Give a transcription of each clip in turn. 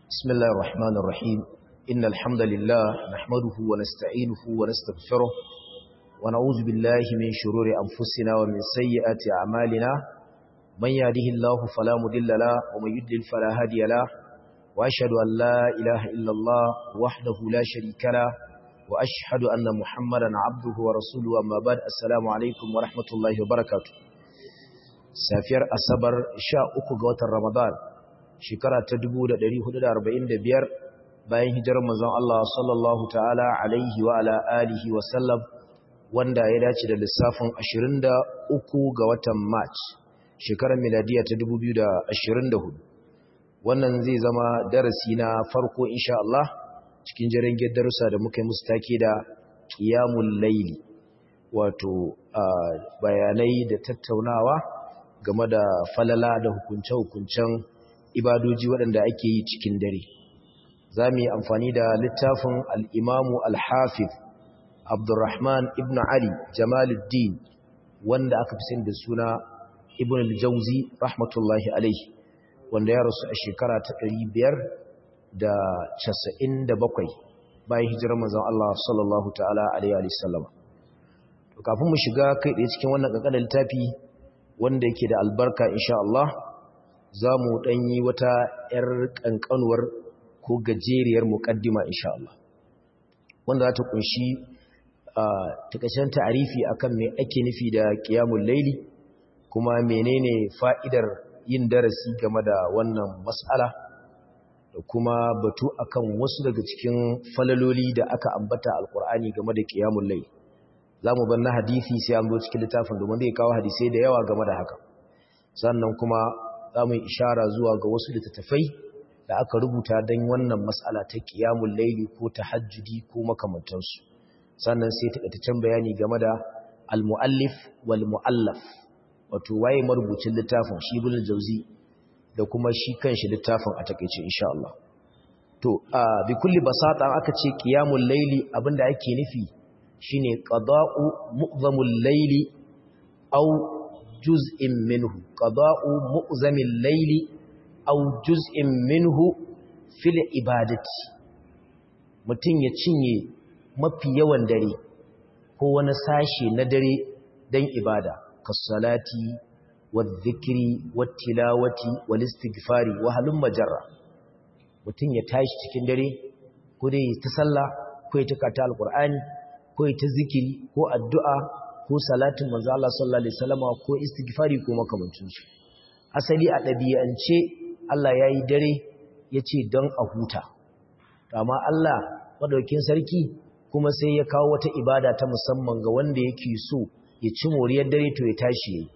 بسم الله الرحمن الرحيم إن الحمد لله نحمده ونستعينه ونستغفره ونعوذ بالله من شرور أنفسنا ومن سيئات أعمالنا من يهده الله فلا مضل له ومن يضلل فلا هادي له وأشهد أن لا إله إلا الله وحده لا شريك له وأشهد أن محمدا عبده ورسوله أما بعد السلام عليكم ورحمة الله وبركاته safiyar asabar sha uku ga watan ramadan shekara ta 1445 bayan hijirar manzon Allah sallallahu ta'ala alaihi wa ala alihi wa sallam wanda ya dace da lissafin 23 ga watan march shekarar miladiya ta 2024 wannan zai zama darasi na farko insha Allah cikin jirgin darussa da muka yi musu take da qiyamul layli wato bayanai da tattaunawa game da falala da hukunce-hukuncen ibadoji waɗanda ake yi cikin dare za mu yi amfani da littafin al'imamu al-hafiz abdurrahman ibn ali jamaluddin wanda aka fi sin da suna ibn al-jauzi rahmatullahi alaihi wanda ya rasu a shekara ta biyar da casa'in da bakwai bayan hijirar manzon Allah sallallahu ta'ala alaihi wasallam kafin mu shiga kai ɗaya cikin wannan ƙanƙanin littafi wanda yake da albarka insha Allah za mu ɗanyi wata ‘yar ƙanƙanuwar ko gajeriyar muƙaddima insha Allah wanda za ta ƙunshi a takashen ta'arifi akan me ake nufi da ƙiyamun laili kuma menene fa'idar yin darasi game da wannan mas'ala da kuma batu akan wasu daga cikin falaloli da aka ambata alƙur'ani game da ƙiyamun laili za mu ban na hadisi sai an zo cikin littafin domin zai kawo hadisai da yawa game da haka sannan kuma za mu yi ishara zuwa ga wasu littattafai da aka rubuta don wannan matsala ta kiyamun laili ko ta hajjudi ko makamantansu sannan sai taƙaitaccen bayani game da al-mu'allif wal mu'allaf wato waye marubucin littafin shi ibn jauzi da kuma shi kanshi littafin a takeice insha Allah to bi kulli basata aka ce qiyamul laili abinda ake nufi shine qada'u mu'zamul layli aw juz'in minhu qada'u mu'zamil layli aw juz'in minhu fil ibadati mutun ya cinye mafi yawan dare ko wani sashe na dare dan ibada kas-salati wadh-dhikri wat-tilawati wal-istighfari wa halum majarra mutun ya tashi cikin dare ko dai ta sallah ko ya taka alqur'ani ko ita zikiri ko addu'a ko salatin manzo Allah sallallahu alaihi wasallam ko istighfari ko makamancin su asali a dabi'ance Allah yayi dare yace don a huta amma Allah madaukin sarki kuma sai ya kawo wata ibada ta musamman ga wanda yake so ya ci moriyar dare to ya tashi yayi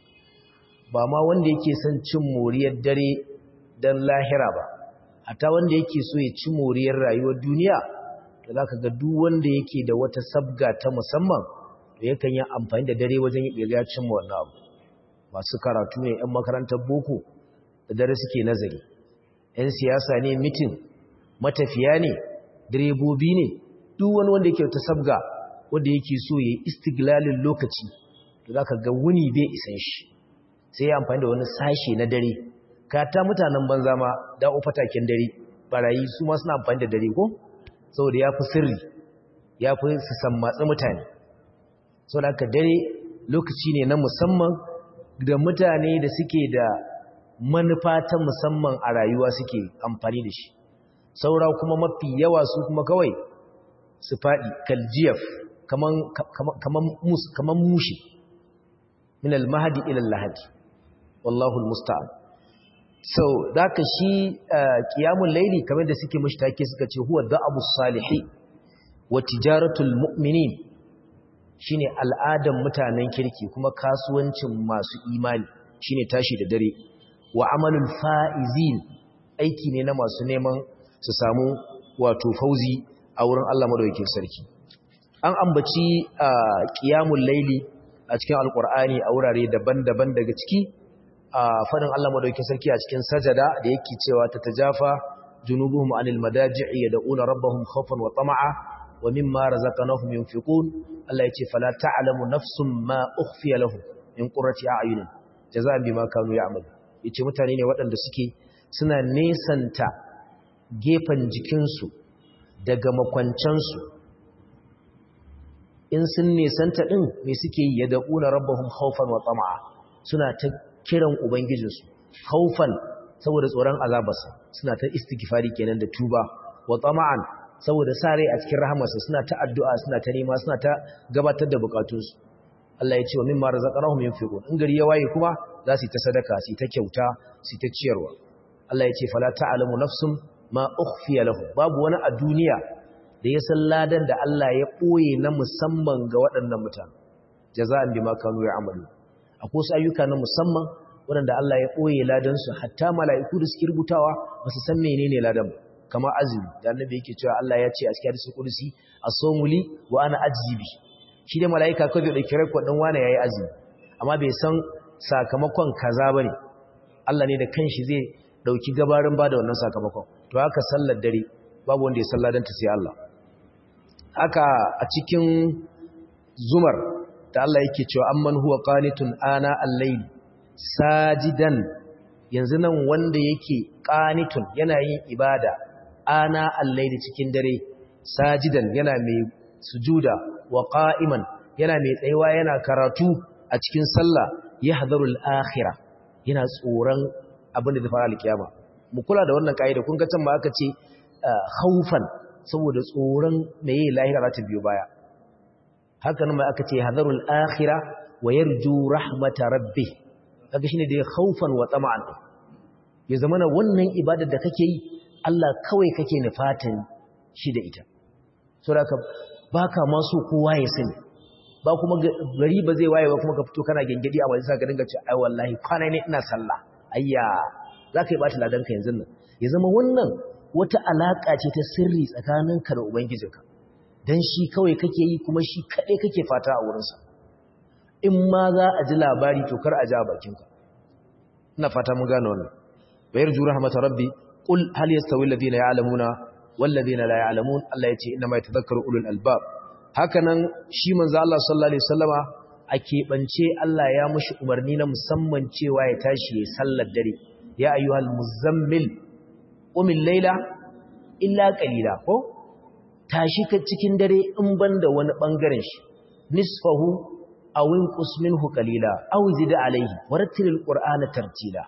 ba ma wanda yake son cin moriyar dare dan lahira ba hatta wanda yake so ya ci moriyar rayuwar duniya da za ka ga duk wanda yake da wata sabga ta musamman to yakan yi amfani da dare wajen ya cimma wannan abu masu karatu ne 'yan makarantar boko da dare suke nazari 'yan siyasa ne mitin matafiya ne direbobi ne duk wani wanda yake ta sabga wanda yake so ya yi istiglalin lokaci to za ka ga wuni bai isan shi sai ya amfani da wani sashe na dare kata mutanen banza ma da'o fataken dare barayi su ma suna amfani da dare ko saboda ya fi sirri ya fi su sammatsi mutane saboda haka dare lokaci ne na musamman da mutane da suke da manufa ta musamman a rayuwa suke amfani da shi saura kuma mafi yawa su kuma kawai su faɗi kaljiyaf kaman mushi min almahadi ila lahadi wallahu almusta'an so daka shi qiyamul layli kamar da suke mushtake suka ce huwa da'abus salihi wa tijaratul mu'minin shine al'adan mutanen kirki kuma kasuwancin masu imani shine tashi da dare wa amalul faizin aiki ne na masu neman su samu wato fauzi a wurin Allah madaukakin sarki an ambaci qiyamul layli a cikin alqur'ani a wurare daban-daban daga ciki a fadin Allah madaukakin sarki a cikin sajada da yake cewa ta tajafa junubuhum anil madaji'i yad'una rabbahum khawfan wa tama'a wa mimma razaqnahum yunfiqun Allah yace fala ta'lamu nafsun ma ukhfiya lahum min qurrati a'yunin jazaa'an bima kanu ya'malu yace mutane ne waɗanda suke suna nesanta gefen jikinsu daga makwancansu in sun nesanta ɗin mai suke yi ya daƙuna rabbahun haufan wa tsama'a suna ta kiran ubangijinsu haufan saboda tsoron azabarsa suna ta istighfari kenan da tuba wa tsama'an saboda sa rai a cikin rahamarsa suna ta addu'a suna ta nema suna ta gabatar da bukatunsu Allah ya ce wa mimma razaqnahum yunfiqun in gari ya waye kuma za su yi ta sadaka su yi ta kyauta su yi ta ciyarwa Allah ya ce fala ta'lamu nafsum ma ukhfiya lahum babu wani a duniya da ya san ladan da Allah ya ɓoye na musamman ga waɗannan mutane jaza'an bima kanu ya'malu akwai wasu ayyuka na musamman waɗanda Allah ya ɓoye ladan su hatta mala'iku da suke rubutawa ba su san menene ladan ba kama azumi da annabi yake cewa Allah ya ce a cikin hadisi kudusi as-sawmu li wa ana ajzibi shi da mala'ika kawai da dauki rekord din wani yayi azumi amma bai san sakamakon kaza bane Allah ne da kanshi zai dauki gabarin bada wannan sakamakon to haka sallar dare babu wanda ya salladanta sai Allah haka a cikin zumar da Allah yake cewa amman huwa qanitun ana al-layl sajidan yanzu nan wanda yake qanitun yana yin ibada ana al-layl cikin dare sajidan yana mai sujuda wa qa'iman yana mai tsayuwa yana karatu a cikin sallah yahdharu al-akhirah yana tsoron abin da zai fara al-kiyama mu kula da wannan kaida kun ga can ma aka ce khaufan saboda tsoron meye lahira za ta biyo baya haka nan mai aka ce hadarul akhira wa yarju rahmata rabbih kaga shine da khaufan wa tama'an ya zamana wannan ibadar da kake yi Allah kawai kake nufatan shi da ita saboda baka ma so kowa ya sani ba kuma gari ba zai waye ba kuma ka fito kana gengedi a wajen ka dinga ce ai wallahi kwana ne ina sallah ayya zaka yi bata ladan ka yanzu nan ya zama wannan wata alaƙa ce ta sirri tsakaninka da Ubangijinka, don shi kawai kake yi kuma shi kaɗai kake fata a wurinsa. In ma za a ji labari to kar a ji a bakinka. Ina fata mun gane wannan. Bayar jura hamata rabbi, ƙul hal ya stawi ladina ya alamuna, wallazi na la ya alamun, Allah ya ce ina mai tazakkar ulul albab. Haka nan shi manzo Allah sallallahu alaihi wasallama a keɓance Allah ya mushi umarni na musamman cewa ya tashi ya sallar dare. Ya ayyuhal muzammil umin laila illa qalila ko tashi ka cikin dare in banda wani bangaren shi nisfahu aw inqus minhu qalila aw zid alayhi warattilil qur'ana tartila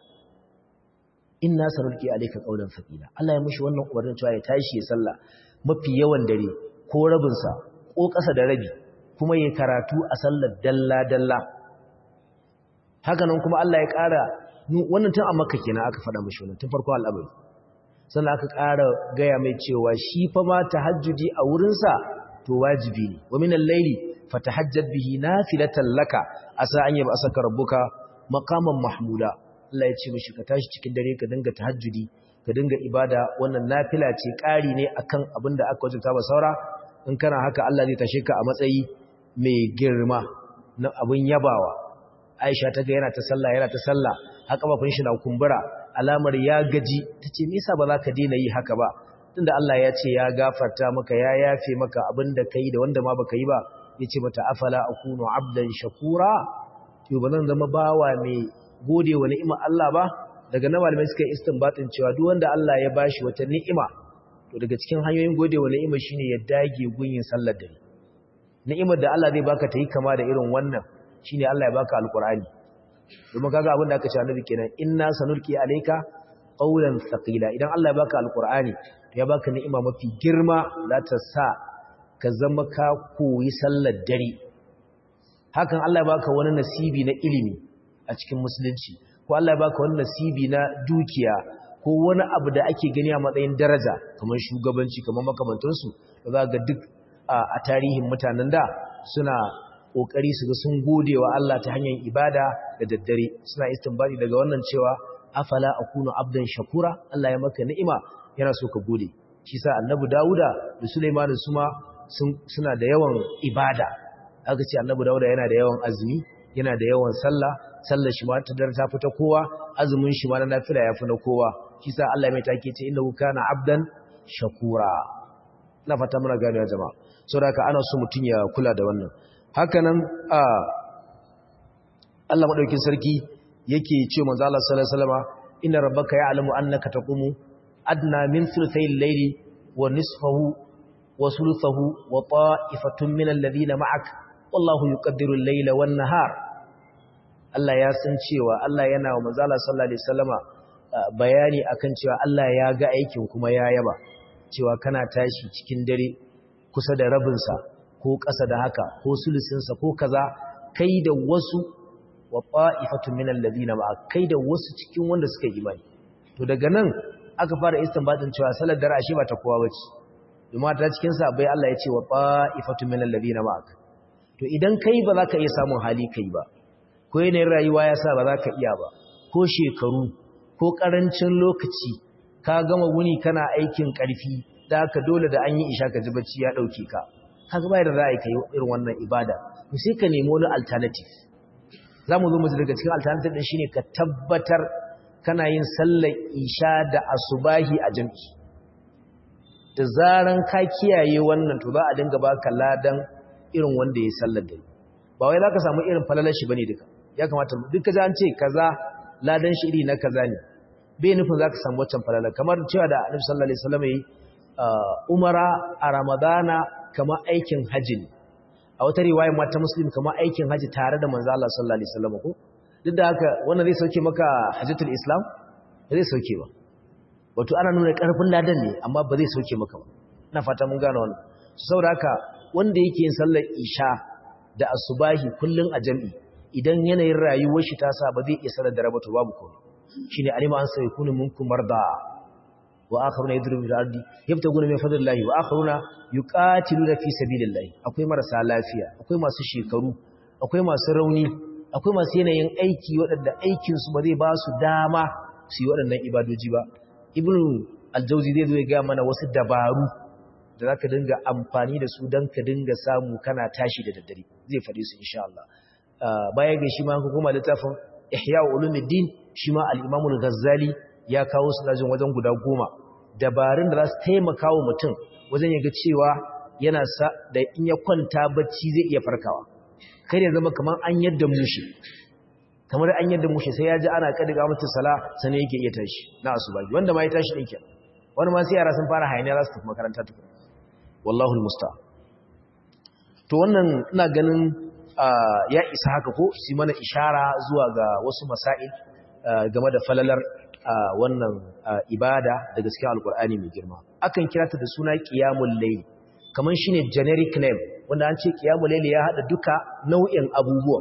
inna sanulqi alayka qawlan thaqila Allah ya mushi wannan umarnin cewa ya tashi ya salla mafi yawan dare ko rabin sa ko ƙasa da rabi kuma ya karatu a sallar dalla dalla haka nan kuma Allah ya ƙara wannan tun a makka kenan aka faɗa mushi wannan tun farko al'amari sannan aka ƙara gaya mai cewa shi fa ma tahajjudi a wurinsa to wajibi ne wa minal layli fatahajjad bihi nafilatan laka asa an yaba asaka rabbuka maqaman mahmuda Allah ya ce mishi ka tashi cikin dare ka dinga tahajjudi ka dinga ibada wannan nafila ce ƙari ne akan abin da aka wajabta ba saura in kana haka Allah zai tashe ka a matsayi mai girma na abin yabawa Aisha ta ga yana ta sallah yana ta sallah haka mafin shi na kumbura alamar ya gaji ta ce nisa ba za ka daina yi haka ba tunda Allah ya ce ya gafarta maka ya yafe maka abin da ka yi da wanda ma ba ka yi ba ya ce mata afala akunu abdan shakura yau ba zan zama bawa mai gode wa ni'imar Allah ba daga na malamai suka yi istinbatin cewa duk wanda Allah ya bashi wata ni'ima to daga cikin hanyoyin gode wa ni'ima shine ya dage gunyin sallar dare ni'imar da Allah zai baka ta yi kama da irin wannan shine Allah ya baka alqur'ani domin kaga abin da aka ce annabi kenan inna sanulqi alayka qawlan thaqila idan Allah ya baka alqur'ani ya baka ni'ima mafi girma za ta sa ka zama ka koyi sallar dare hakan Allah ya baka wani nasibi na ilimi a cikin musulunci ko Allah ya baka wani nasibi na dukiya ko wani abu da ake gani a matsayin daraja kamar shugabanci kamar makamantansu da za ga duk a tarihin mutanen da suna kokari su ga sun gode wa Allah ta hanyar ibada da daddare suna istinbadi daga wannan cewa afala akunu abdan shakura Allah ya maka ni'ima yana so ka gode shi sa annabi Dawuda da Sulaiman su ma suna da yawan ibada aka ce annabi Dawuda yana da yawan azumi yana da yawan sallah sallar shi ma ta dar ta fita kowa azumin shi ma na nafila ya fi na kowa shi sa Allah mai take ce innahu kana abdan shakura na fata muna gane ya jama'a saboda haka ana so mutun ya kula da wannan hakanan a Allah madaukin sarki yake ce manzo Allah sallallahu alaihi wasallam inna rabbaka ya'lamu annaka taqumu adna min thuluthay al-layli wa nisfahu wa thuluthahu wa ta'ifatun min alladhina ma'ak wallahu yuqaddiru al-layla wan-nahar Allah ya san cewa Allah yana wa manzo Allah sallallahu alaihi wasallama bayani akan cewa Allah ya ga aikin kuma ya yaba cewa kana tashi cikin dare kusa da rabinsa ko ƙasa da haka ko sulusinsa ko kaza kai da wasu wa fa'ifatun minal ladina ma kai da wasu cikin wanda suka yi imani to daga nan aka fara istinbatin cewa salar dare ashe ba ta kowa bace domin ta cikin sabai Allah ya ce wa fa'ifatun minal ladina ma to idan kai ba za ka iya samun hali kai ba ko yanayin rayuwa ya sa ba za ka iya ba ko shekaru ko ƙarancin lokaci ka gama wuni kana aikin ƙarfi da haka dole da an yi isha ka ji bacci ya ɗauke ka kaga bayar da za a yi kai irin wannan ibada to sai ka nemi wani alternative za mu zo mu daga cikin alternative ɗin shine ka tabbatar kana yin sallar isha da asubahi a jam'i da zaran ka kiyaye wannan to za a dinga baka ladan irin wanda ya sallar da ba wai za ka samu irin falalar shi bane duka ya kamata duka za an ce kaza ladan shi iri na kaza ne bai nufin za ka samu waccan falalar kamar cewa da annabi sallallahu alaihi wasallam yi umara a ramadana kamar aikin haji ne a wata riwaya ma ta muslim kamar aikin haji tare da manzo Allah sallallahu alaihi wasallam ko duk da haka wannan zai sauke maka hajjatul islam ba zai sauke ba wato ana nuna karfin ladan ne amma ba zai sauke maka ba ina fata mun gane wannan saboda haka wanda yake yin sallar isha da asubahi kullun a jami'i idan yanayin rayuwar shi ta sa ba zai iya sanar da rabatu babu komai shine alima an sai kunu minkum marda wa akharuna yadrubuna fil ardi yabtaguna min fadlillahi wa akharuna yuqatiluna fi sabilillahi akwai marasa lafiya akwai masu shekaru akwai masu rauni akwai masu yanayin aiki waɗanda aikin su ba zai ba su dama su yi waɗannan ibadoji ba ibnu aljauzi zai zo ya ga mana wasu dabaru da zaka dinga amfani da su dan ka dinga samu kana tashi da daddare zai faɗi su insha Allah baya ga shi ma kuma littafin ihya ulumuddin shi ma al-imam al-ghazali ya kawo su lajin wajen guda goma dabarun da za su taimaka wa mutum wajen ya ga cewa yana sa da in ya kwanta bacci zai iya farkawa kai ya zama kamar an yadda mushi kamar an yadda mushi sai ya ji ana kadiga mutum sala sanin yake iya tashi na asuba wanda ma ya tashi din kenan wani ma sai yara sun fara hayaniya za su tafi makaranta tukun wallahu al-musta'an to wannan ina ganin ya isa haka ko su mana ishara zuwa ga wasu masail game da falalar wannan ibada da gaskiya alkur'ani mai girma akan kira ta da suna qiyamul layl kaman shine generic name wanda an ce qiyamul layl ya hada duka nau'in abubuwa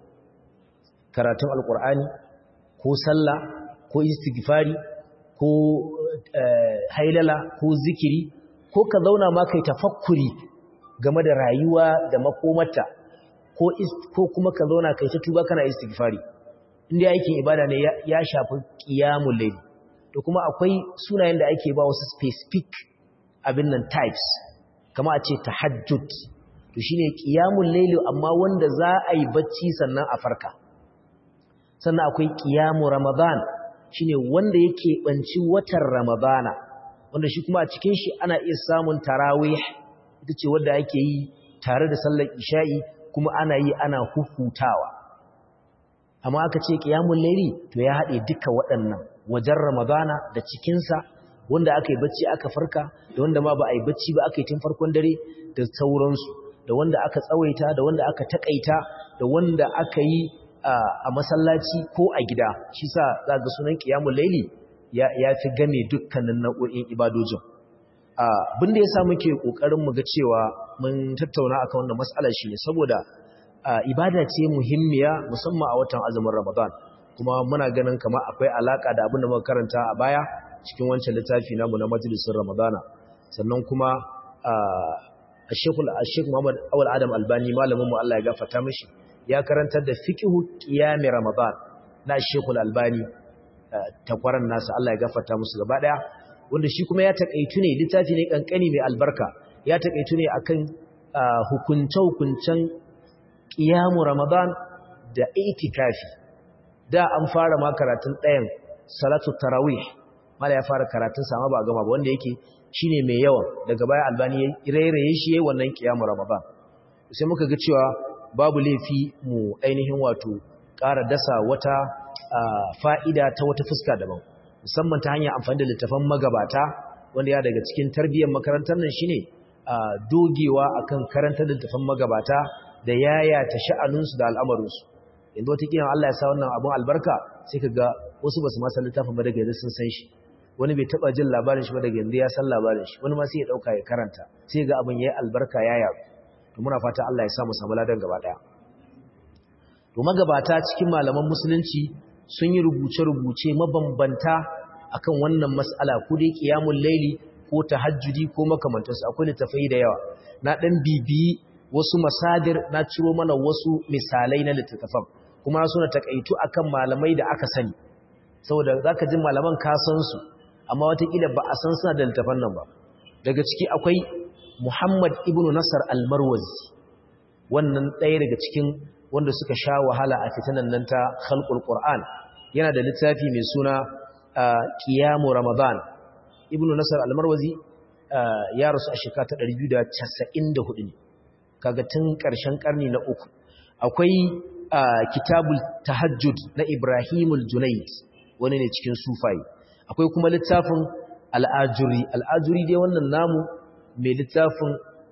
karatun alkur'ani ko sallah ko istighfari ko hailala ko zikiri ko ka zauna ma kai tafakkuri game da rayuwa da makomata ko kuma ka zauna kai ta tuba kana istighfari inda aikin ibada ne ya shafi qiyamul layl to kuma akwai sunayen da ake ba wasu specific abin nan types kama a ce tahajjud to shine qiyamul layl amma wanda za a yi bacci sannan a farka sannan akwai qiyamu ramadan shine wanda yake banci watan ramadana wanda shi kuma a cikin shi ana iya samun tarawih ita ce wanda ake yi tare da sallar isha'i kuma ana yi ana hufutawa amma aka ce qiyamul layli to ya hade duka waɗannan wajen ramadana da cikin sa wanda aka yi bacci aka farka da wanda ma ba a yi bacci ba aka yi tun farkon dare da sauransu da wanda aka tsawaita da wanda aka takaita da wanda aka yi a masallaci ko a gida shi sa za ga sunan qiyamul layli ya ya fi game dukkanin nau'o'in ibadojin abin da yasa muke kokarin mu ga cewa mun tattauna akan wannan mas'alar shi ne saboda ibada ce muhimmiya musamman a watan azumin Ramadan kuma muna ganin kamar akwai alaka da abin da muka karanta a baya cikin wancan littafi namu na majalisin Ramadana sannan kuma Sheikh Muhammad Awal Adam Albani malamin mu Allah ya gafarta mishi ya karantar da fiqhu qiyam Ramadan na Sheikh Albani takwaran nasa Allah ya gafarta musu gaba daya wanda shi kuma ya takaitu ne littafi ne kankani mai albarka ya takaitu ne akan hukunce-hukuncen ƙiyamu Ramadan da itikafi da an fara ma karatun ɗayan salatu tarawih mala ya fara karatun sama ba a gama ba wanda yake shine mai yawan daga baya albani ya rairaye shi yayin wannan ƙiyamu Ramadan sai muka ga cewa babu laifi mu ainihin wato ƙara dasa wata fa'ida ta wata fuska daban musamman ta hanyar amfani da littafan magabata wanda ya daga cikin tarbiyyar makarantar nan shine dogewa akan karantar da littafan magabata da yayata sha'aninsu da al'amarinsu yanzu wata kiyan Allah ya sa wannan abun albarka sai ka ga wasu basu ma san littafin ba daga yanzu sun san shi wani bai taba jin labarin shi ba daga yanzu ya san labarin shi wani ma sai ya dauka ya karanta sai ga abin yayi albarka ya yaru to muna fata Allah ya sa mu samu ladan gaba daya to magabata cikin malaman musulunci sun yi rubuce-rubuce mabambanta akan wannan mas'ala ko dai qiyamul laili ko tahajjudi ko makamantansu akwai littafai da yawa na dan bibiyi wasu masadir na ciro mana wasu misalai na littattafan kuma suna takaitu akan malamai da aka sani saboda zaka ji malaman ka san su amma watakila ba a san suna da littafan nan ba daga ciki akwai Muhammad ibn Nasar al-Marwazi wannan ɗaya daga cikin wanda suka sha wahala a fitanan nan ta khalqul Qur'an yana da littafi mai suna Qiyamu Ramadan ibn Nasar al-Marwazi ya rasu a shekara ta 294 ne kaga tun ƙarshen ƙarni na uku akwai kitabul tahajjud na Ibrahimul Junayd wani ne cikin sufai akwai kuma littafin al'ajuri al'ajuri dai wannan namu mai littafin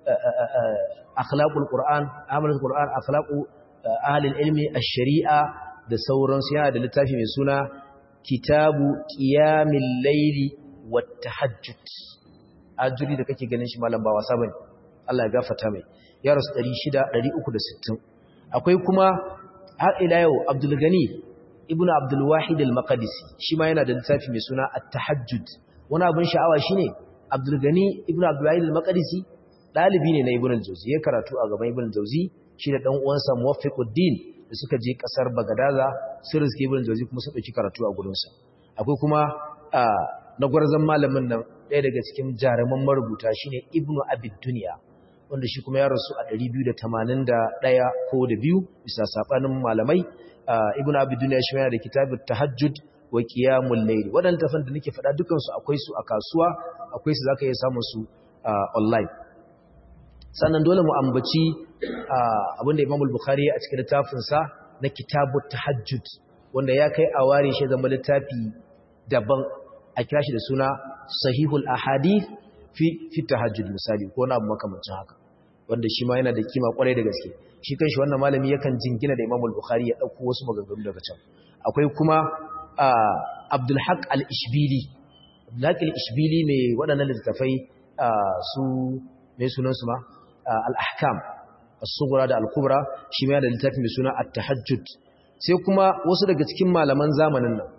akhlaqul qur'an amalul qur'an akhlaqu ahlul ilmi ash-shari'a da sauransu yana da littafi mai suna kitabu qiyamil layli wat tahajjud ajuri da kake ganin shi malam ba wasa bane Allah ya gafarta mai ya rasu 600 akwai kuma har ila yau Abdul Gani ibn Abdul Wahid al-Maqdisi shi ma yana da littafi mai suna At-Tahajjud wani abin sha'awa shine Abdul Gani ibn Abdul Wahid al-Maqdisi dalibi ne na Ibn al-Jawzi ya karatu a gaban Ibn al-Jawzi shi da dan uwansa Muwaffiquddin da suka je kasar Bagadaza su riske Ibn al-Jawzi kuma su dauki karatu a gurin sa akwai kuma na gwarzon malamin nan ɗaya daga cikin jaruman marubuta shine Ibn Abid Dunya wanda shi kuma ya rasu a 281 ko da biyu bisa sabanin malamai ibnu abi dunya shi yana da kitabut tahajjud wa qiyamul layl wadannan tafan da nake faɗa dukan su akwai su a kasuwa akwai su zaka iya samun su online sannan dole mu ambaci abinda Imam al-Bukhari a cikin littafin sa na kitabut tahajjud wanda ya kai a ware shi zama littafi daban a kira shi da suna sahihul ahadith fi fi tahajjud misali ko na abu makamancin haka wanda shi ma yana da kima kwarai da gaske shi kanshi wannan malami yakan jingina da Imam al-Bukhari ya dauko wasu maganganu daga can akwai kuma Abdul Haq al-Ishbili Abdul Haq al-Ishbili ne waɗannan littafai su mai sunan su ma al-Ahkam as-Sughra da al-Kubra shi ma yana da littafi mai suna at-Tahajjud sai kuma wasu daga cikin malaman zamanin nan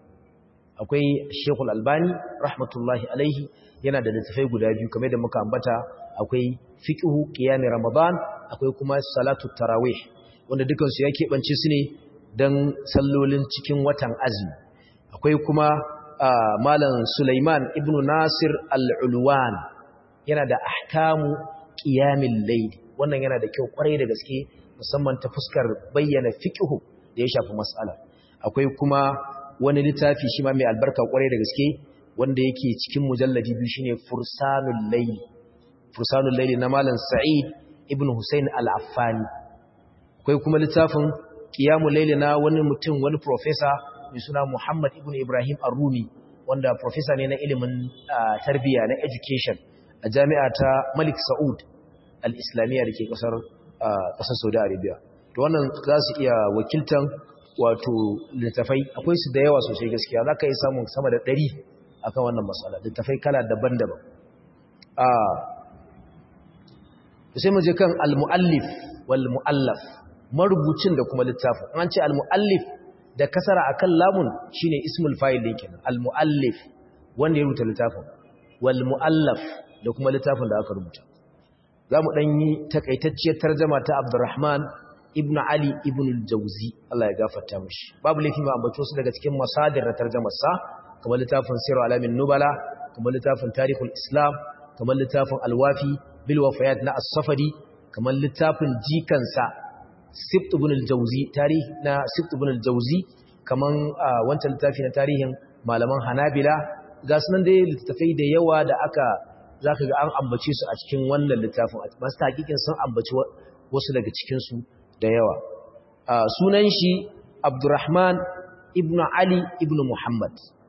akwai Sheikhul Albani rahmatullahi alaihi yana da littafai guda biyu kamar da muka ambata akwai fiqhu qiyam ramadan akwai kuma salatu tarawih wanda dukan su ya keɓance su ne dan sallolin cikin watan azumi akwai kuma malam Sulaiman ibn Nasir al-Ulwan yana da ahkamu qiyamil layl wannan yana da kyau kwarai da gaske musamman ta fuskar bayyana fiqhu da ya shafi mas'ala akwai kuma wani littafi shi ma mai albarka kwarai da gaske wanda yake cikin mujalladi biyu shine fursanul layl fursanul layl na malam sa'id ibn husayn al-affani akwai kuma littafin qiyamul layl na wani mutum wani professor mai suna muhammad ibn ibrahim ar-rumi wanda professor ne na ilimin tarbiyya na education a jami'a ta malik saud al-islamiyya dake kasar kasar saudi arabia to wannan za su iya wakiltan wato littafai akwai su da yawa sosai gaskiya za ka yi samun sama da ɗari akan wannan matsala littafai kala daban-daban sai mu je kan al-muallif wal muallaf marubucin da kuma littafin an ce al-muallif da kasara akan lamun shine ismul fa'il din kenan al-muallif wanda ya rubuta littafin wal muallaf da kuma littafin da aka rubuta zamu dan yi takaitacciyar tarjuma ta Abdurrahman ibn Ali ibn al-Jawzi Allah ya gafarta mishi babu laifi ma ambato su daga cikin masadir na tarjumar sa kamar littafin Sirr alamin nubala kamar littafin Tarikhul Islam kamar littafin Al-Wafi bil wafayat na As-Safari kamar littafin jikansa Sibt ibn al-Jawzi tarihi na Sibt ibn al-Jawzi kamar wancan littafi na tarihin malaman Hanabila ga sunan dai littafai da yawa da aka zaka ga an ambace su a cikin wannan littafin masu hakikin sun ambaci wasu daga cikin su da yawa sunan shi Abdurrahman ibn Ali ibn Muhammad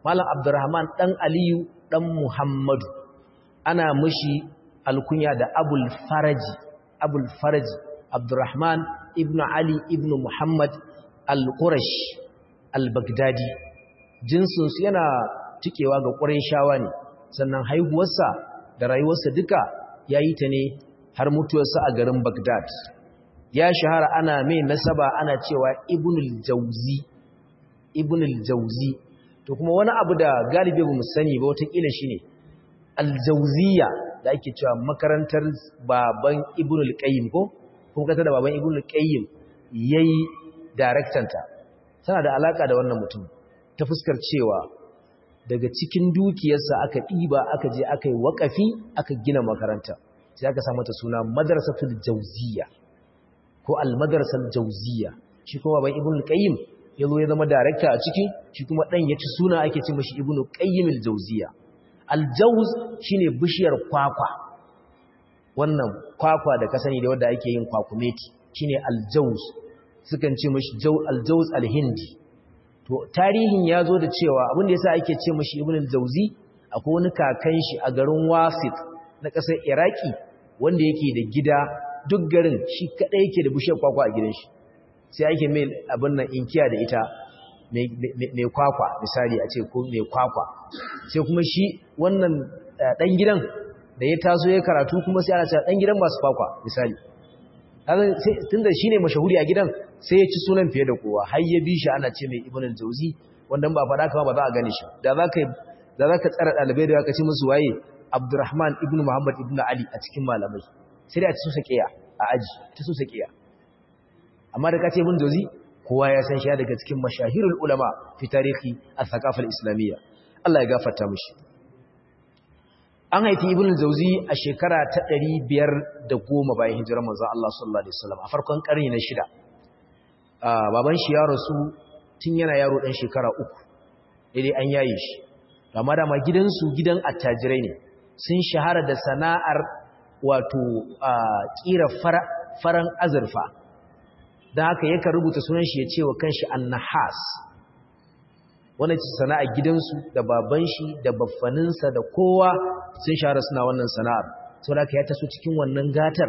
malam abdurrahman dan aliyu dan muhammadu ana mushi alkunya da abul faraji abul faraji abdurrahman ibn ali ibn muhammad al-qurash al-baghdadi jinsinsu yana cikewa ga shawa ne sannan haihuwarsa da rayuwarsa duka ya yi ta ne har mutuwarsa a garin baghdad ya shahara ana mai nasaba ana cewa ibnul jauzi ibnul jauzi to kuma wani abu da galibi ba mu sani ba watakila shi ne aljauziya da ake cewa makarantar baban ibnul qayyim ko kuma kata da baban ibnul qayyim yayi daraktanta tana da alaka da wannan mutum ta fuskar cewa daga cikin dukiyarsa aka ɗiba aka je aka yi waƙafi aka gina makaranta sai aka samu ta suna madrasatul jauziya ko al-madrasal jauziya shi kuma baban ibnul qayyim ya zo ya zama darakta a ciki shi kuma ɗan ya ci suna ake ce mashi ibnu qayyimil jauziya aljauz shine bishiyar kwakwa wannan kwakwa da ka sani da wanda ake yin kwakumeti shine aljauz sukan ce mashi aljauz alhindi to tarihin ya zo da cewa abin da yasa ake ce mashi ibnu aljauzi akwai wani kakan shi a garin wasit na ƙasar iraki wanda yake da gida duk garin shi kadai yake da bishiyar kwakwa a gidan shi sai ake mai abin nan inkiya da ita mai kwakwa misali a ce ko mai kwakwa sai kuma shi wannan dan gidan da ya taso ya karatu kuma sai ana cewa dan gidan masu kwakwa misali tunda shi ne mashahuri a gidan sai ya ci sunan fiye da kowa har ya bi shi ana ce mai ibn al-jauzi wanda ba faɗa kama ba za a gane shi da za ka da za ka tsara ɗalibai da ka ce musu waye abdurrahman ibn muhammad ibn ali a cikin malamai sai da a ci su sakiya a aji ta su sakiya amma da kace ibn jauzi kowa ya san shi daga cikin mashahirul ulama fi tarihi al-thaqafa al-islamiyya Allah ya gafarta mishi an haifi ibn jauzi a shekara ta 510 bayan hijirar manzon Allah sallallahu alaihi wasallam a farkon karni na shida baban shi ya rasu tun yana yaro dan shekara uku dai an yaye shi amma da ma gidansu gidan attajirai ne sun shahara da sana'ar wato kira faran azurfa don haka yakan rubuta sunan shi ya ce wa kanshi annahas wannan ce sana'ar gidansu da baban shi da baffaninsa da kowa sun shahara suna wannan sana'ar sau da ya taso cikin wannan gatar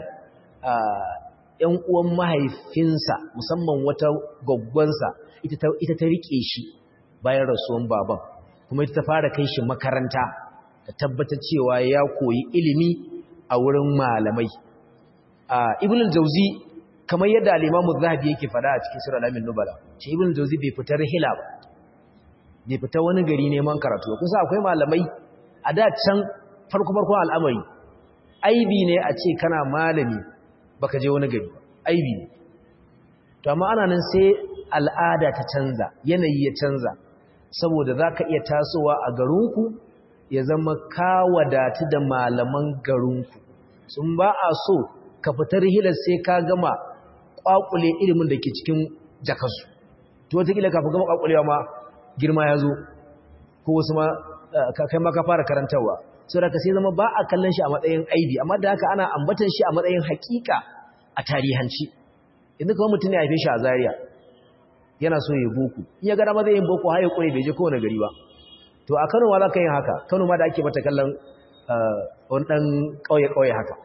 ‘yan uwan mahaifinsa musamman wata gwaggwansa ita ta riƙe shi bayan rasuwan baban kuma ita ta fara kai shi makaranta da tabbatar cewa ya koyi ilimi a wurin malamai ibn al-jauzi kamar yadda al-Imam zahabi yake fada a cikin Sirr al-Amin Nubala ce Ibn Jawzi bai fita rihila ba bai fita wani gari neman karatu ba kusa akwai malamai a da can farko farkon al'amari aibi ne a ce kana malami baka je wani gari aibi ne to amma ana nan sai al'ada ta canza yanayi ya canza saboda zaka iya tasowa a garinku ya zama ka wadatu da malaman garinku sun ba a so ka fitar hilar sai ka gama kwakule ilimin da ke cikin jakarsu to wataƙila kafin gama kwakulewa ma girma ya zo ko wasu ma kai ma ka fara karantarwa sau da ka sai zama ba a kallon shi a matsayin aibi amma da haka ana ambatan shi a matsayin hakika a tarihanci inda kawai mutum ya haife shi a Zariya yana so ya boko in ya gara ma zai yin boko har ya kure bai je kowane gari ba to a kano ma za ka yin haka kano ma da ake mata kallon wani ɗan ƙauye-ƙauye haka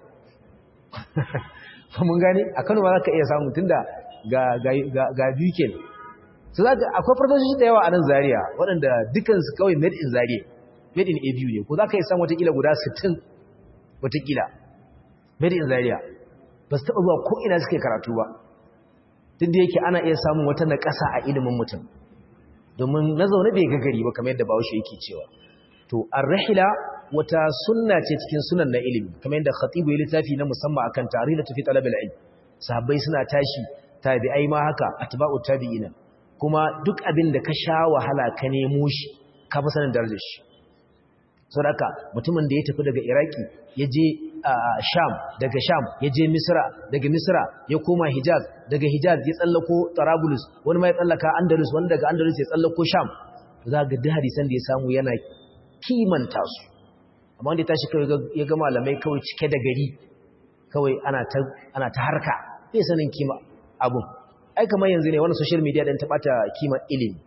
mun gani a kano ma za ka iya samun tun da ga biyu ke su za ka akwai farfasoshi da yawa a nan zariya waɗanda dukansu kawai made in zariya made in abu ne ko za ka yi samun watakila guda 60 watakila made in zariya ba su taɓa zuwa ko ina suke karatu ba duk da yake ana iya samun wata na ƙasa a ilimin mutum domin na zaune bai gagari ba kamar yadda bawashi yake cewa to ar-rihla wata sunna ce cikin sunan na ilimi kamar yadda khatibu ya littafi na musamman akan tarihi tafi talab al-ilm sahabbai suna tashi tabi'ai ma haka atba'u tabi'ina kuma duk abin da ka sha wahala ka nemo shi ka fi sanin darajar shi saboda mutumin da ya tafi daga iraki ya je sham daga sham ya je misra daga misra ya koma hijaz daga hijaz ya tsallako tarabulus wani ma ya tsallaka andalus wani daga andalus ya tsallako sham za ga duk hadisan da ya samu yana kimanta su amma wanda ya tashi kawai ya ga malamai kawai cike da gari kawai ana ta harka bai sanin kima abun ai kamar yanzu ne wani social media ɗin ta ɓata kima ilimi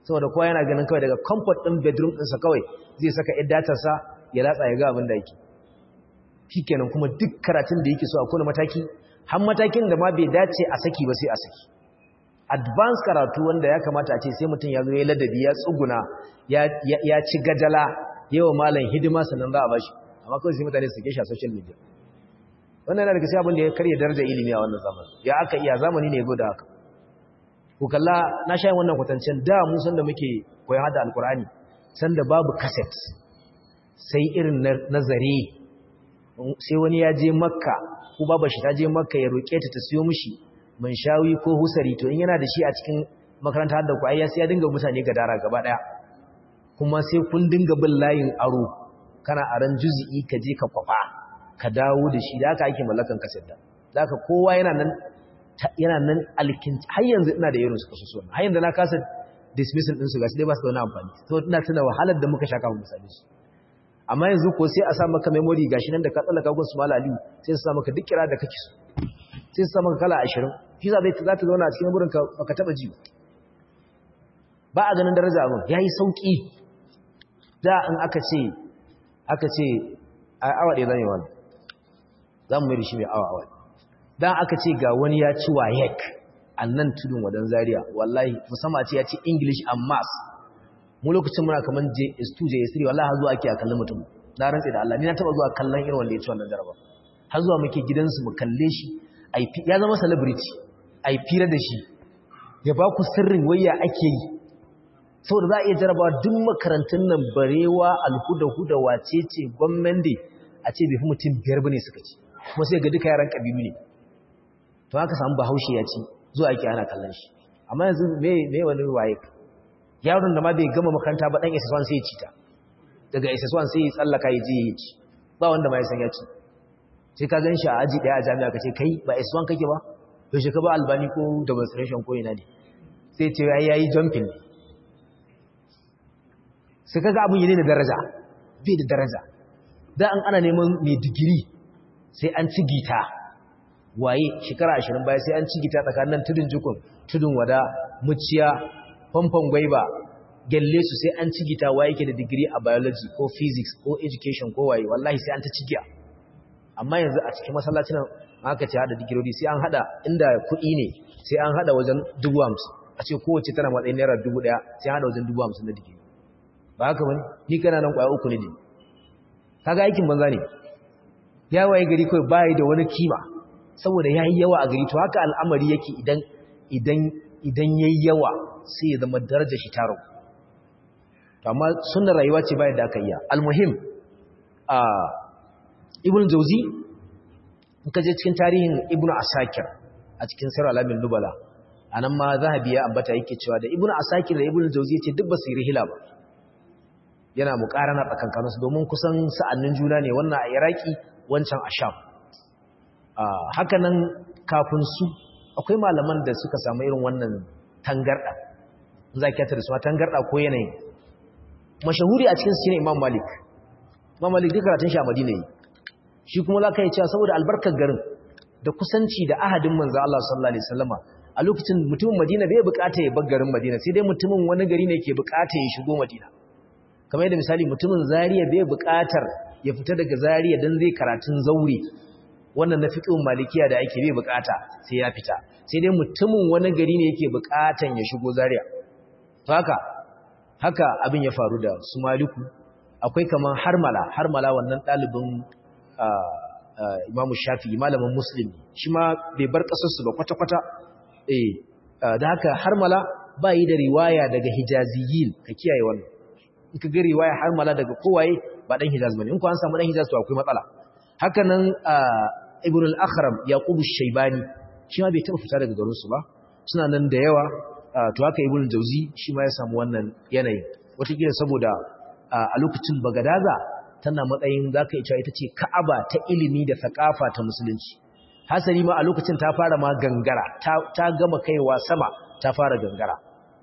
saboda kowa yana ganin kawai daga comfort ɗin bedroom ɗinsa kawai zai saka ‘yan datarsa ya latsa ya ga abin da yake shi kenan kuma duk karatun da yake so a kone mataki har matakin da ma bai dace a saki ba sai a saki advance karatu wanda ya kamata a ce sai mutum ya zo ya ladabi ya tsuguna ya ci gajala yawa malam hidima sannan za a bashi amma kawai sai mutane su ke shi a social media wannan yana daga sai abin da ya karya darajar ilimi a wannan zamani ya aka iya zamani ne ya zo da haka ku kalla na sha wannan kwatancen da mu san da muke koyon hada alkur'ani san da babu cassette sai irin na zare sai wani ya je makka ko baba shi ta je makka ya roƙe ta ta siyo mishi man shawi ko husari to in yana da shi a cikin makaranta hadda ku ayya sai ya dinga mutane gadara gaba daya kuma sai kun dinga bin layin aro kana aran juzi'i ka je ka kwafa ka dawo da shi da aka ake mallakan kaset da da aka kowa yana nan yana nan alkin har yanzu ina da irin su kasu suwan har yanzu na kasa dismissal din su gashi dai ba su da wani amfani to ina tuna wahalar da muka shaka mu misali su amma yanzu ko sai a sa maka memory gashi nan da ka tsallaka gun su mala aliyu sai su sa maka duk kira da kake so sai su sa maka kala 20 shi za zai za ta zauna a cikin memory ka baka taba ji ba a ganin daraja abin yayi sauki da in aka ce aka ce a awa ɗaya zan yi wani za mu mai da shi mai awa awa dan aka ce ga wani ya ci wayek a nan tudun wadan zaria wallahi musamman ce ya ci english and maths mu lokacin muna kaman JS2 JS3 wallahi har zuwa ake a kallon mutum na rantse da Allah ni na taba zuwa kallon irin wanda ya ci wannan jaraba har zuwa muke gidansu mu kalle shi ya zama celebrity ai fira da shi ya ba ku sirrin wayya ake yi saboda za a iya jarabawa duk makarantun nan barewa alhuda huda wace ce gwamnati a ce bai fi mutum biyar bane suka ci kuma sai ga duka yaran kabilu ne to haka samu bahaushe ya ci zuwa ake ana kallon shi amma yanzu me me wani waye yaron da ma bai gama makaranta ba dan SS1 sai ya ci ta daga SS1 sai ya tsallaka ya je ya ci ba wanda ma ya san ya ci sai ka gan shi a aji daya a jami'a ka ce kai ba SS1 kake ba yaushe ka ba albani ko demonstration ko ina ne sai ce ai yayi jumping ne sai kaga abun yi da daraja bai da daraja da an ana neman mai digiri sai an ci gita waye shekara ashirin baya sai an ci gita tsakanin tudun jikun tudun wada muciya famfon gwaiba gelle su sai an ci gita waye ke da digiri a biology ko physics ko education ko waye wallahi sai an ta ci giya amma yanzu a cikin masallacin nan aka ce hada digirori sai an hada inda kuɗi ne sai an hada wajen dubu hamsin a ce kowace tana matsayin naira dubu ɗaya sai an hada wajen dubu hamsin na digiri ba haka bane ni kana nan kwaya uku ne ne kaga aikin banza ne ya waye gari kawai bayi da wani kima saboda yayi yawa a gari to haka al'amari yake idan idan idan yayi yawa sai ya zama darajar shi taro to amma sunnar rayuwa ce bayan da aka yi almuhim a ibn jawzi in ka je cikin tarihin ibn asakir a cikin sirr alamin nubala anan ma zahabi ya ambata yake cewa da ibn asakir da ibn jawzi yace duk ba su yi rihila ba yana mukarana tsakankaninsu domin kusan sa'annin juna ne wannan a iraki wancan a sham haka nan kafin su akwai malaman da suka samu irin wannan tangarda za ki da su tangarda ko yanayi mashahuri a cikin su shine imam malik imam malik duk karatun shi a madina yi shi kuma za ka yi cewa saboda albarkar garin da kusanci da ahadin manzo Allah sallallahu alaihi wasallama a lokacin mutumin madina bai bukata ya bar garin madina sai dai mutumin wani gari ne ke bukata ya shigo madina kamar yadda misali mutumin zariya bai buƙatar ya fita daga zariya don zai karatun zaure wannan na fiƙin malikiya da ake bai buƙata sai ya fita sai dai mutumin wani gari ne yake buƙatan ya shigo zariya to haka haka abin ya faru da su maliku akwai kamar harmala harmala wannan ɗalibin imamu shafi malamin muslim shi ma bai bar ƙasarsu ba kwata-kwata da haka harmala ba yi da riwaya daga hijaziyin ka kiyaye wannan in ka ga riwaya har mala daga kowaye ba dan Hijaz bane in ko an samu dan Hijaz to akwai matsala haka nan Ibn al-Akhram Yaqub ash-Shaybani shi ma bai taba fita daga garin su ba suna nan da yawa to haka Ibn Jawzi shi ma ya samu wannan yanayi wataƙila saboda a lokacin Bagadaza tana matsayin zaka iya cewa ita ce Ka'aba ta ilimi da thakafa ta musulunci hasali ma a lokacin ta fara ma gangara ta gama kaiwa sama ta fara gangara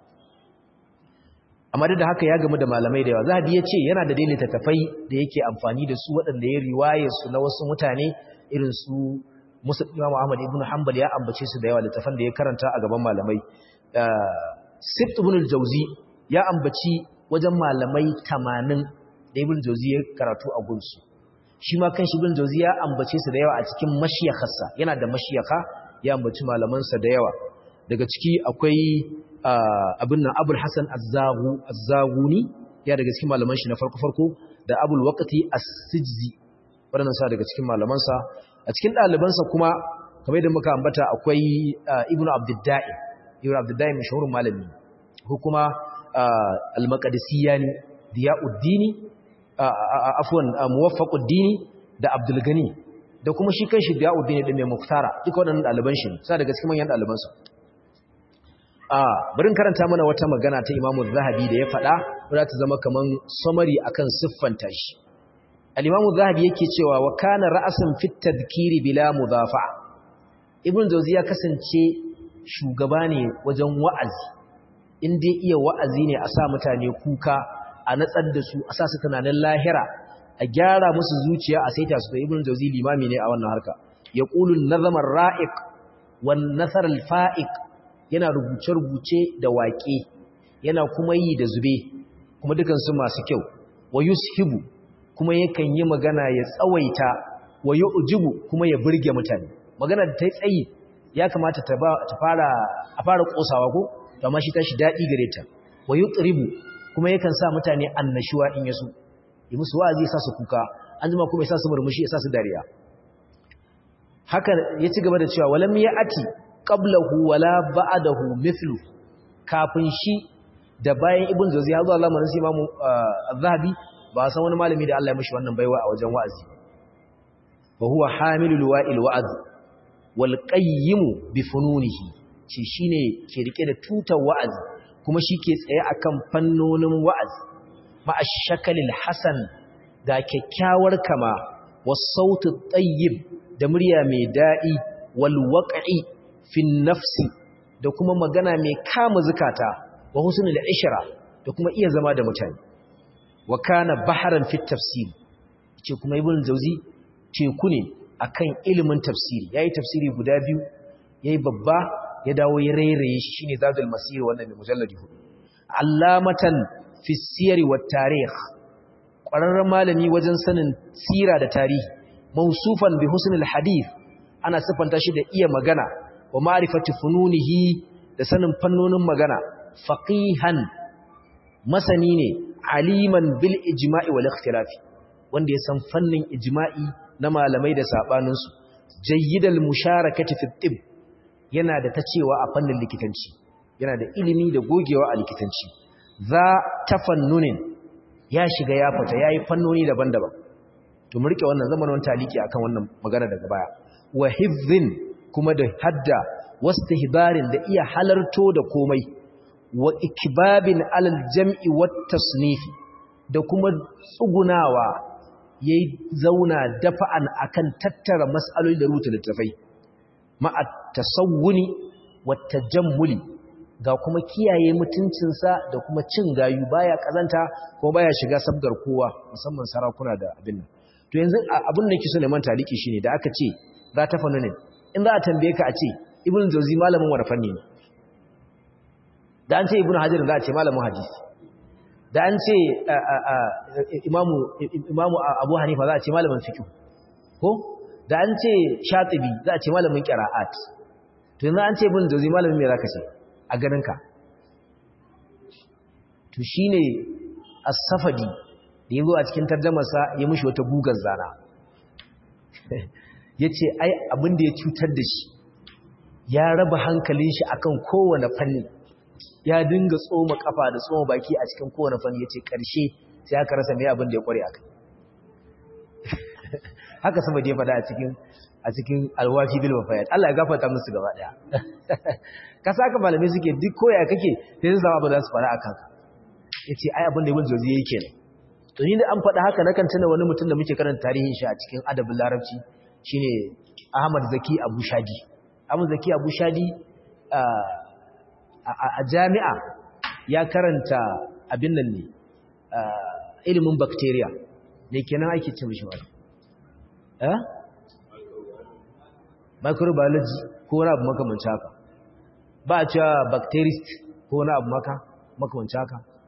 amma da haka ya gamu da malamai da yawa zahabi ya ce yana da dai littattafai da yake amfani da su waɗanda ya riwaye su na wasu mutane irin su musa imam ahmad ibn hanbal ya ambace su da yawa littattafan da ya karanta a gaban malamai sibt ibn al-jawzi ya ambaci wajen malamai 80 da ibn jawzi ya karatu a gunsu shi ma kan shi ibn jawzi ya ambace su da yawa a cikin mashiyakharsa yana da mashiyaka ya ambaci malamansa da yawa daga ciki akwai abin nan abul hasan az-zaghuni ya daga cikin malaman shi na farko-farko da abul waqti as-sijzi waɗannan sa daga cikin malamansa a cikin ɗalibansa kuma kamar yadda muka ambata akwai ibnu abdullahi ibnu abdullahi mashhurin malami ko kuma al-maqdisiyani diyauddini afwan muwaffaquddini da abdul gani da kuma shi kanshi diyauddini din mai muktara duka waɗannan ɗaliban shi sa daga cikin manyan ɗalibansa a barin karanta mana wata magana ta imamu zahabi da ya faɗa wadda ta zama kaman samari akan siffanta shi al-imamu zahabi yake cewa wa kana ra'asan fit tadhkiri bila mudafa ibn jawzi ya kasance shugaba ne wajen wa'azi in dai iya wa'azi ne a sa mutane kuka a natsar da su a sa su tunanin lahira a gyara musu zuciya a saita su da ibn jawzi limami ne a wannan harka yaqulu an-nazama ar-ra'iq wan nasar al-fa'iq yana rubuce-rubuce da waƙe yana kuma yi da zube kuma dukansu masu kyau wa yushibu kuma yakan yi magana ya tsawaita wa yu'jibu kuma ya burge mutane magana da ta yi tsayi ya kamata ta fara a fara kosawa ko amma shi tashi daɗi gare ta wa yutribu kuma yakan sa mutane annashuwa in yaso yi musu wa'azi ya sa su kuka an jima kuma ya sa su murmushi ya sa su dariya haka ya ci gaba da cewa walam ya'ati qablahu wala ba'dahu mithlu kafin shi da bayan ibn jawzi ya zo Allah manin sai imamu az-zahabi ba san wani malami da Allah ya mishi wannan baiwa a wajen wa'azi fa huwa hamilul wa'il wa'az wal qayyim bi fununihi shi shine ke rike da tutar wa'azi kuma shi ke tsaye akan fannonin wa'azi ma ash-shakalil hasan ga kyakkyawar kama was sautu tayyib da murya mai dadi wal waqi fin nafsi da kuma magana mai kama zukata wa husnul ishra da kuma iya zama da mutane wa kana baharan fit tafsir ce kuma ibn jawzi teku ne akan ilimin tafsiri yayi tafsiri guda biyu yayi babba ya dawo ya rairaye shi shine zadul masir wannan mai mujalladi hudu allamatan fi siyar wa tarikh ƙwararren malami wajen sanin sira da tarihi mausufan bi husnul hadith ana siffanta shi da iya magana wa ma'rifati fununihi da sanin fannonin magana faqihan masani ne aliman bil ijma'i wal ikhtilafi wanda ya san fannin ijma'i na malamai da sabanin su jayyidal musharakati fi tib yana da ta cewa a fannin likitanci yana da ilimi da gogewa a likitanci za tafannunin ya shiga ya fita yayi fannoni daban-daban to mu rike wannan zamanin taliki akan wannan magana daga baya wa hifzin kuma da hadda wastihbarin da iya halarto da komai wa ikbabin alal jam'i wat tasnifi da kuma tsugunawa yayi zauna dafa'an akan tattara mas'aloli da rubuta littafai ma'a tasawwuni wat tajammuli ga kuma kiyaye mutuncinsa da kuma cin gayu baya kazanta kuma baya shiga sabgar kowa musamman sarakuna da abin nan to yanzu abin da yake so neman taliki shine da aka ce za ta fannu ne in za a tambaye ka a ce ibn jauzi malamin wani fanni ne da an ce ibn hajar za a ce malamin hadisi da an ce imamu imamu abu hanifa za a ce malamin fiqh ko da an ce shatibi za a ce malamin qira'at to yanzu an ce ibn jauzi malamin me zaka ce a ganin ka to shine as-safadi da yazo a cikin tarjumarsa ya mushi wata gugar zana yace ai abin da ya cutar da shi ya raba hankalin shi akan kowane fanni ya dinga tsoma kafa da tsoma baki a cikin kowane fanni yace karshe sai aka rasa me abin da ya kware akai haka sama da ya fada a cikin a cikin alwafi bil wafayat Allah ya gafarta musu gaba daya ka saka malamai suke duk koya kake sai su zama ba za su fara akan ka yace ai abin da Ibn Jawzi yake ne to ni da an faɗa haka nakan tuna wani mutum da muke karanta tarihin shi a cikin adabin larabci shine Ahmad Zaki Abu Shadi Ahmad Zaki Abu Shadi a jami'a ya karanta abin nan ne ilimin bacteria ne kenan ake ce mishi wani eh microbiology ko wani abu makamanci haka ba a cewa bacterist ko wani abu maka makamanci haka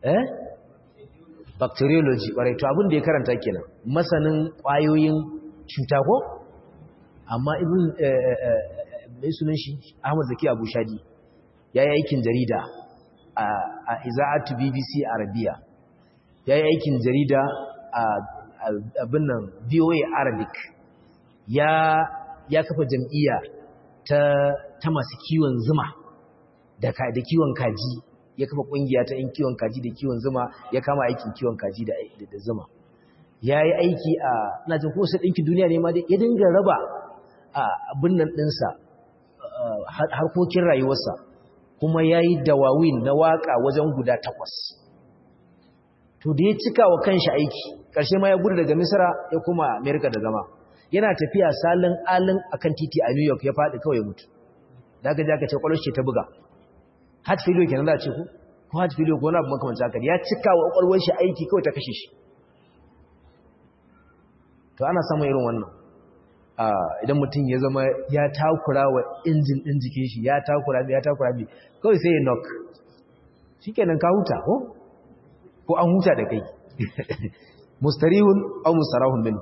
eh bacteriology ƙwarai to abin da ya karanta kenan masanin ƙwayoyin cuta ko amma ibn mai sunan shi Ahmad Zaki Abu Shadi ya yi aikin jarida a Iza'atu BBC Arabiya ya yi aikin jarida a abin nan VOA Arabic ya ya kafa jam'iyya ta ta masu kiwon zuma da da kiwon kaji ya kafa kungiya ta yin kiwon kaji da kiwon zuma ya kama aikin kiwon kaji da da zuma ya yi aiki a ina jin kowace ɗinkin duniya ne ma ya dinga raba abin nan ɗinsa harkokin rayuwarsa kuma ya yi dawawin na waƙa wajen guda takwas to da ya cika wa kanshi aiki ƙarshe ma ya gudu daga misira ya kuma amerika da zama yana tafiya salin alin akan titi a new york ya faɗi kawai mutu da aka jaka ce ƙwarar ce ta buga heart failure kenan za a ce ku ko heart failure ko wani abu makamanci haka ya cika wa ƙwarar shi aiki kawai ta kashe shi to ana samun irin wannan idan mutum ya zama ya takura wa injin ɗin jikin shi ya takura ya takura bi kawai sai ya knock shi kenan ka huta ko ko an huta da kai mustarihun aw mustarahun min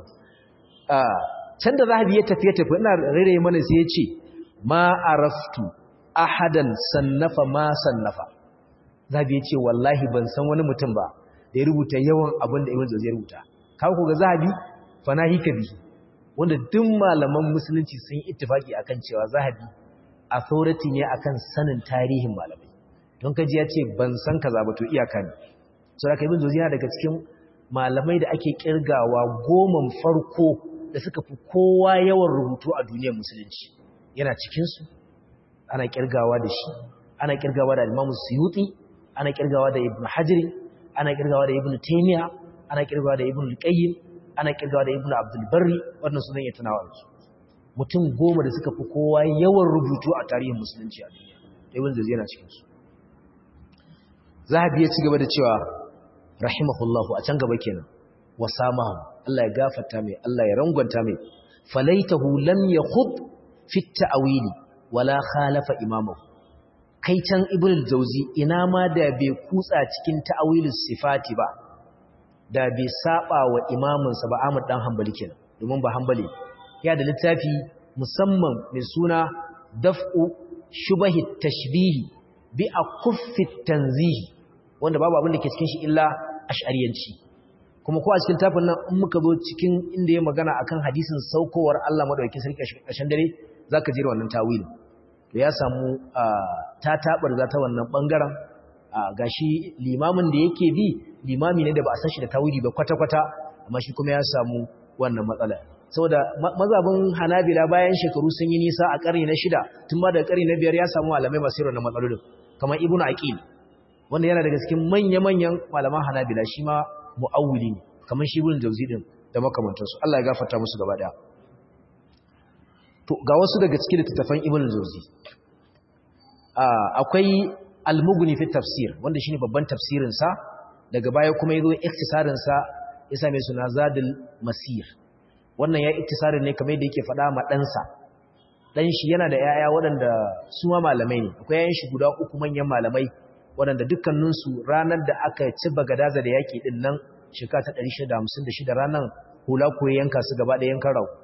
can da zahabi ya tafi ya tafi ina rere mana sai ya ce ma araftu ahadan sannafa ma sannafa zahabi ya ce wallahi ban san wani mutum ba da ya rubuta yawan abin da ibn jawzi ya rubuta kawo ko ga zahabi fanahi bihi wanda duk malaman musulunci sun yi ittifaki akan cewa zahabi authority ne akan sanin tarihin malamai don kaji ya ce ban san kaza ba to iyaka ne so da ibn jawzi yana daga cikin malamai da ake kirgawa goman farko da suka fi kowa yawan rubutu a duniyar musulunci yana cikin su ana kirgawa da shi ana kirgawa da Imam Suyuti ana kirgawa da Ibn Hajar ana kirgawa da Ibn Taymiyyah ana kirgawa da Ibn Al-Qayyim ana kirgawa da Ibn Abdul Barri wannan sunan ya tunawa su mutum goma da suka fi kowa yawan rubutu a tarihin musulunci a duniya Ibn Jawzi yana cikin su Zahabi ya ci gaba da cewa rahimahullahu a can gaba kenan wa samahu Allah ya gafarta mai Allah ya rangwanta mai falaitahu lam yakhub fi at-ta'wili wala khalafa imamahu kai can ibnu jawzi ina ma da bai kutsa cikin ta'awilus sifati ba da bai saba wa imamin sa ba Ahmad dan Hanbali kenan domin ba Hanbali ya da littafi musamman mai suna daf'u shubahi tashbihi bi akuffi tanzihi wanda babu abin da ke cikin shi illa ash'ariyanci kuma ko a cikin tafin nan in muka zo cikin inda ya magana akan hadisin saukowar Allah madaukakin sarki ƙarshen dare zaka jira wannan tawilin to ya samu ta tabar za ta wannan bangaren gashi limamin da yake bi limami ne da ba a san shi da tawili ba kwata kwata amma shi kuma ya samu wannan matsala saboda mazabin Hanabila bayan shekaru sun yi nisa a ƙarni na shida tun ma daga ƙarni na biyar ya samu malamai masu irin matsalolin kamar Ibn Aqil wanda yana daga cikin manya-manyan malaman Hanabila shi ma mu'awwili ne kamar shi Ibn Jawzi din da makamantansu Allah ya gafarta musu gaba daya to ga wasu daga cikin littattafan Ibn Jawzi akwai Al-Mughni fi tafsir wanda shine babban tafsirin sa daga baya kuma yazo iktisarin sa ya same suna Zadul Masir wannan ya iktisarin ne kamar yadda yake faɗa ma dan sa dan shi yana da yaya waɗanda su ma malamai ne akwai yayin shi guda uku manyan malamai waɗanda dukkaninsu ranar da aka ci bagadaza da yaƙi ɗin nan shekara ta 656 ranar hula ko yanka su gaba da yankan rau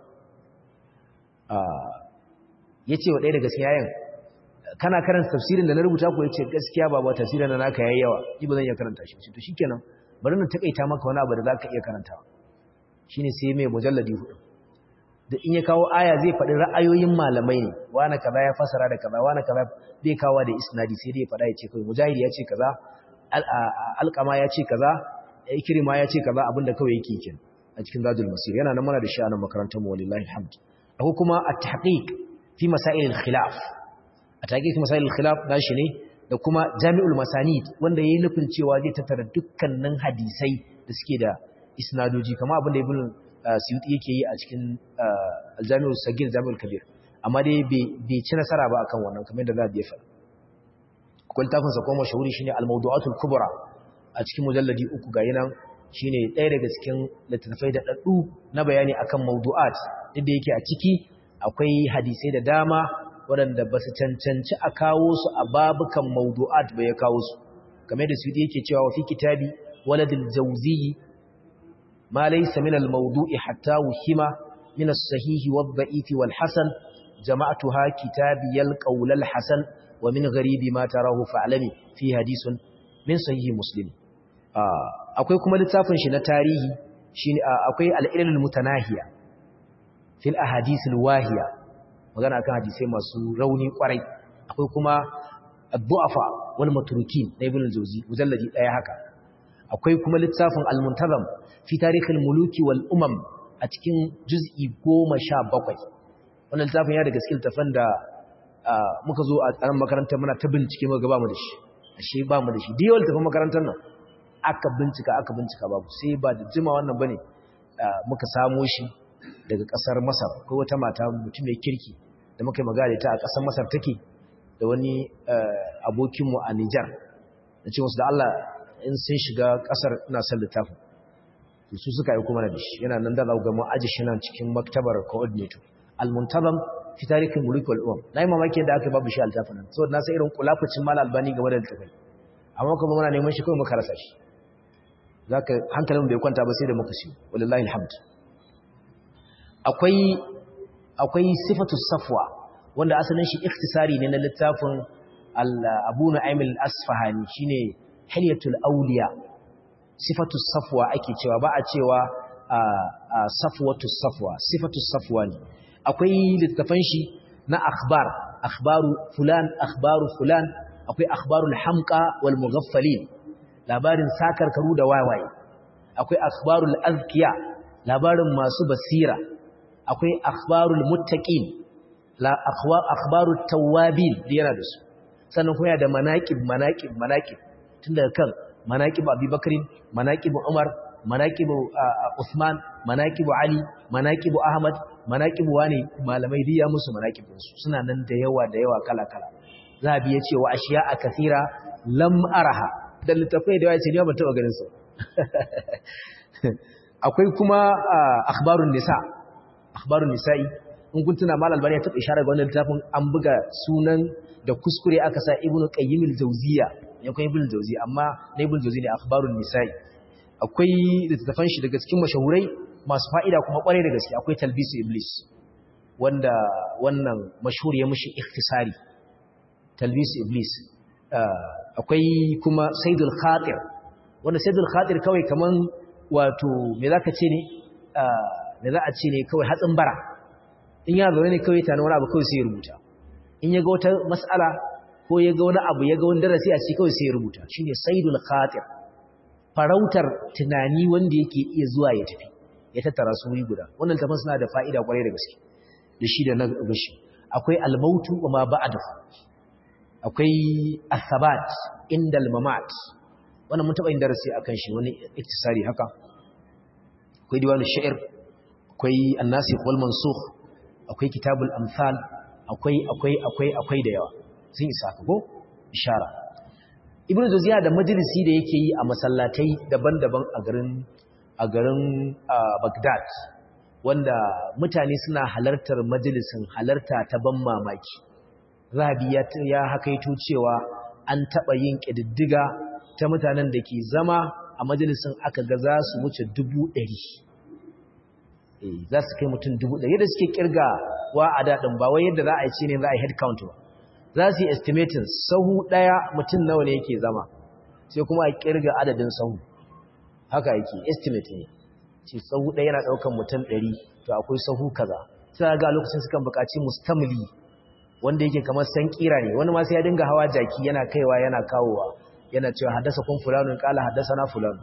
ya ce wa ɗaya daga cikin yayin kana karanta tafsirin da na rubuta ko ya ce gaskiya ba ba tafsirin da naka yayi yawa ji ba zan iya karanta shi to shikenan bari na takaita maka wani abu da zaka iya karantawa shine sai mai mujalladi hudu da in ya kawo aya zai faɗi ra'ayoyin malamai ne wani kaza ya fasara da kaza wani kaza bai kawo da isnadi sai dai ya faɗa ya ce kai mujahid ya ce kaza alƙama ya ce kaza ikrima ya ce kaza abinda kawai yake kin a cikin zadul masir yana nan mana da shi a nan makarantar mu wallahi alhamd akwai kuma at-tahqiq fi masail al-khilaf at-tahqiq fi masail al-khilaf dashi ne da kuma jami'ul masanid wanda yayi nufin cewa zai tattara dukkanin hadisai da suke da isnadoji kamar abin da ibn suyuti yake yi a cikin aljami'ul sagir jami'ul kabir amma dai bai ci nasara ba akan wannan kamar da za a jefa akwai littafin sa kuma shahuri shine al-mawdu'atul kubra a cikin mujalladi uku ga yanan shine ɗaya daga cikin littattafai da daddu na bayani akan mawdu'at duk da yake a ciki akwai hadisai da dama waɗanda ba su cancanci a kawo su a babukan mawdu'at ba ya kawo su kamar da sudi yake cewa wa fi kitabi waladil jawzi ma laysa min al-mawdu'i hatta wuhima min as-sahih wad-da'if wal-hasan jama'tuha kitabiyal qawl al-hasan wa min gharibi ma tarahu fa'lami fi hadithun min sahih muslim akwai kuma littafin shi na tarihi shine akwai al-ilal mutanahiya fil ahadith al-wahiya magana akan hadisai masu rauni kwarai akwai kuma ad-du'afa wal matrukin na ibn al-jawzi mujalladi daya haka akwai kuma littafin al-muntazam fi tarikh al-muluki wal umam a cikin juz'i 17 wannan littafin ya daga cikin littafan da muka zo a tsaron makarantar muna ta bincike muka ga ba mu da shi ashe ba mu da shi diyawal tafin makarantar nan aka bincika aka bincika babu sai ba da jima wannan bane muka samo shi daga kasar Masar ko wata mata mutum mai kirki da muka yi magana ta a kasar Masar take da wani abokin mu a Niger da ce musu da Allah in sun shiga kasar ina son littafin to su suka yi kuma da shi yana nan da za ga mu aji shi nan cikin maktabar coordinator al-muntazam fi tarihin mulki wal umam nayi mamaki da aka babu shi altafin nan saboda na san irin kulafucin mal albani game da littafin amma kuma muna neman shi kawai muka rasa shi zaka hankalin bai kwanta ba sai da muka siyo wallahi alhamd akwai akwai sifatu safwa wanda asalin shi ikhtisari ne na littafin Abu Nu'aym al-Asfahani shine Hilyatul Awliya sifatu safwa ake cewa ba a cewa safwatu safwa sifatu safwa ne akwai littafan shi na akhbar akhbaru fulan akhbaru fulan akwai akhbarul hamqa wal mughaffalin labarin sakarkaru da wawaye akwai akhbarul azkiya labarin masu basira akwai akhbarul muttaqin la akhwa akhbarut tawabin da yana da su sannan kuma da manaqib manaqib manaqib tun daga kan manaqib abubakar manaqib umar manaqib usman manaqib ali manaqib ahmad manaqib wani malamai biya musu manaqibin su suna nan da yawa da yawa kala kala zabi yace wa ashiya a kathira lam araha da littafai da yawa ce ne ba taba ganin su akwai kuma akhbarun nisa akhbarun nisa'i in kun tuna mal albani ya taba isharar ga wannan littafin an buga sunan da kuskure aka sa ibnu qayyim al-jawziya ya kai ibnu jawzi amma na ibnu jawzi ne akhbarun nisa'i akwai littafan shi daga cikin mashahurai masu fa'ida kuma kware da gaske akwai talbisu iblis wanda wannan mashhur ya mushi ikhtisari talbisu iblis akwai kuma saidul khatir wanda saidul khatir kawai kaman wato me zaka ce ne me za a ce ne kawai hatsin bara in ya zaune ne kawai tana wani abu kawai sai ya rubuta in ya ga wata mas'ala ko ya ga wani abu ya ga wani darasi a ci kawai sai ya rubuta shine saidul khatir farautar tunani wanda yake iya zuwa ya tafi ya tattara su wuri guda wannan tafin suna da fa'ida kwarai da gaske da shi da na gashi akwai almautu wa ma ba'da akwai asabat indal mamat wannan mun taba yin darasi akan shi wani iktisari haka akwai diwanu sha'ir akwai annasikh wal mansukh akwai kitabul amsal akwai akwai akwai akwai da yawa sun isa ka ko ishara ibnu zuziya da majalisi da yake yi a masallatai daban-daban a garin a garin Baghdad wanda mutane suna halartar majalisin halarta ta ban mamaki Rabi ya ya hakaito cewa an taba yin kididdiga ta mutanen da ke zama a majalisin aka ga za su wuce dubu ɗari eh za su kai mutum dubu ɗari yadda suke kirga wa a daɗin ba wai yadda za a yi ce ne za a yi head count ba za su yi estimating sahu ɗaya mutum nawa ne yake zama sai kuma a kirga adadin sahu haka yake estimate ne ce sahu ɗaya yana ɗaukan mutum ɗari to akwai sahu kaza sai ga lokacin sukan buƙaci mustamli wanda yake kamar san kira ne wani ma sai ya dinga hawa jaki yana kaiwa yana kawowa yana cewa haddasa kun fulanun kala haddasa na fulanu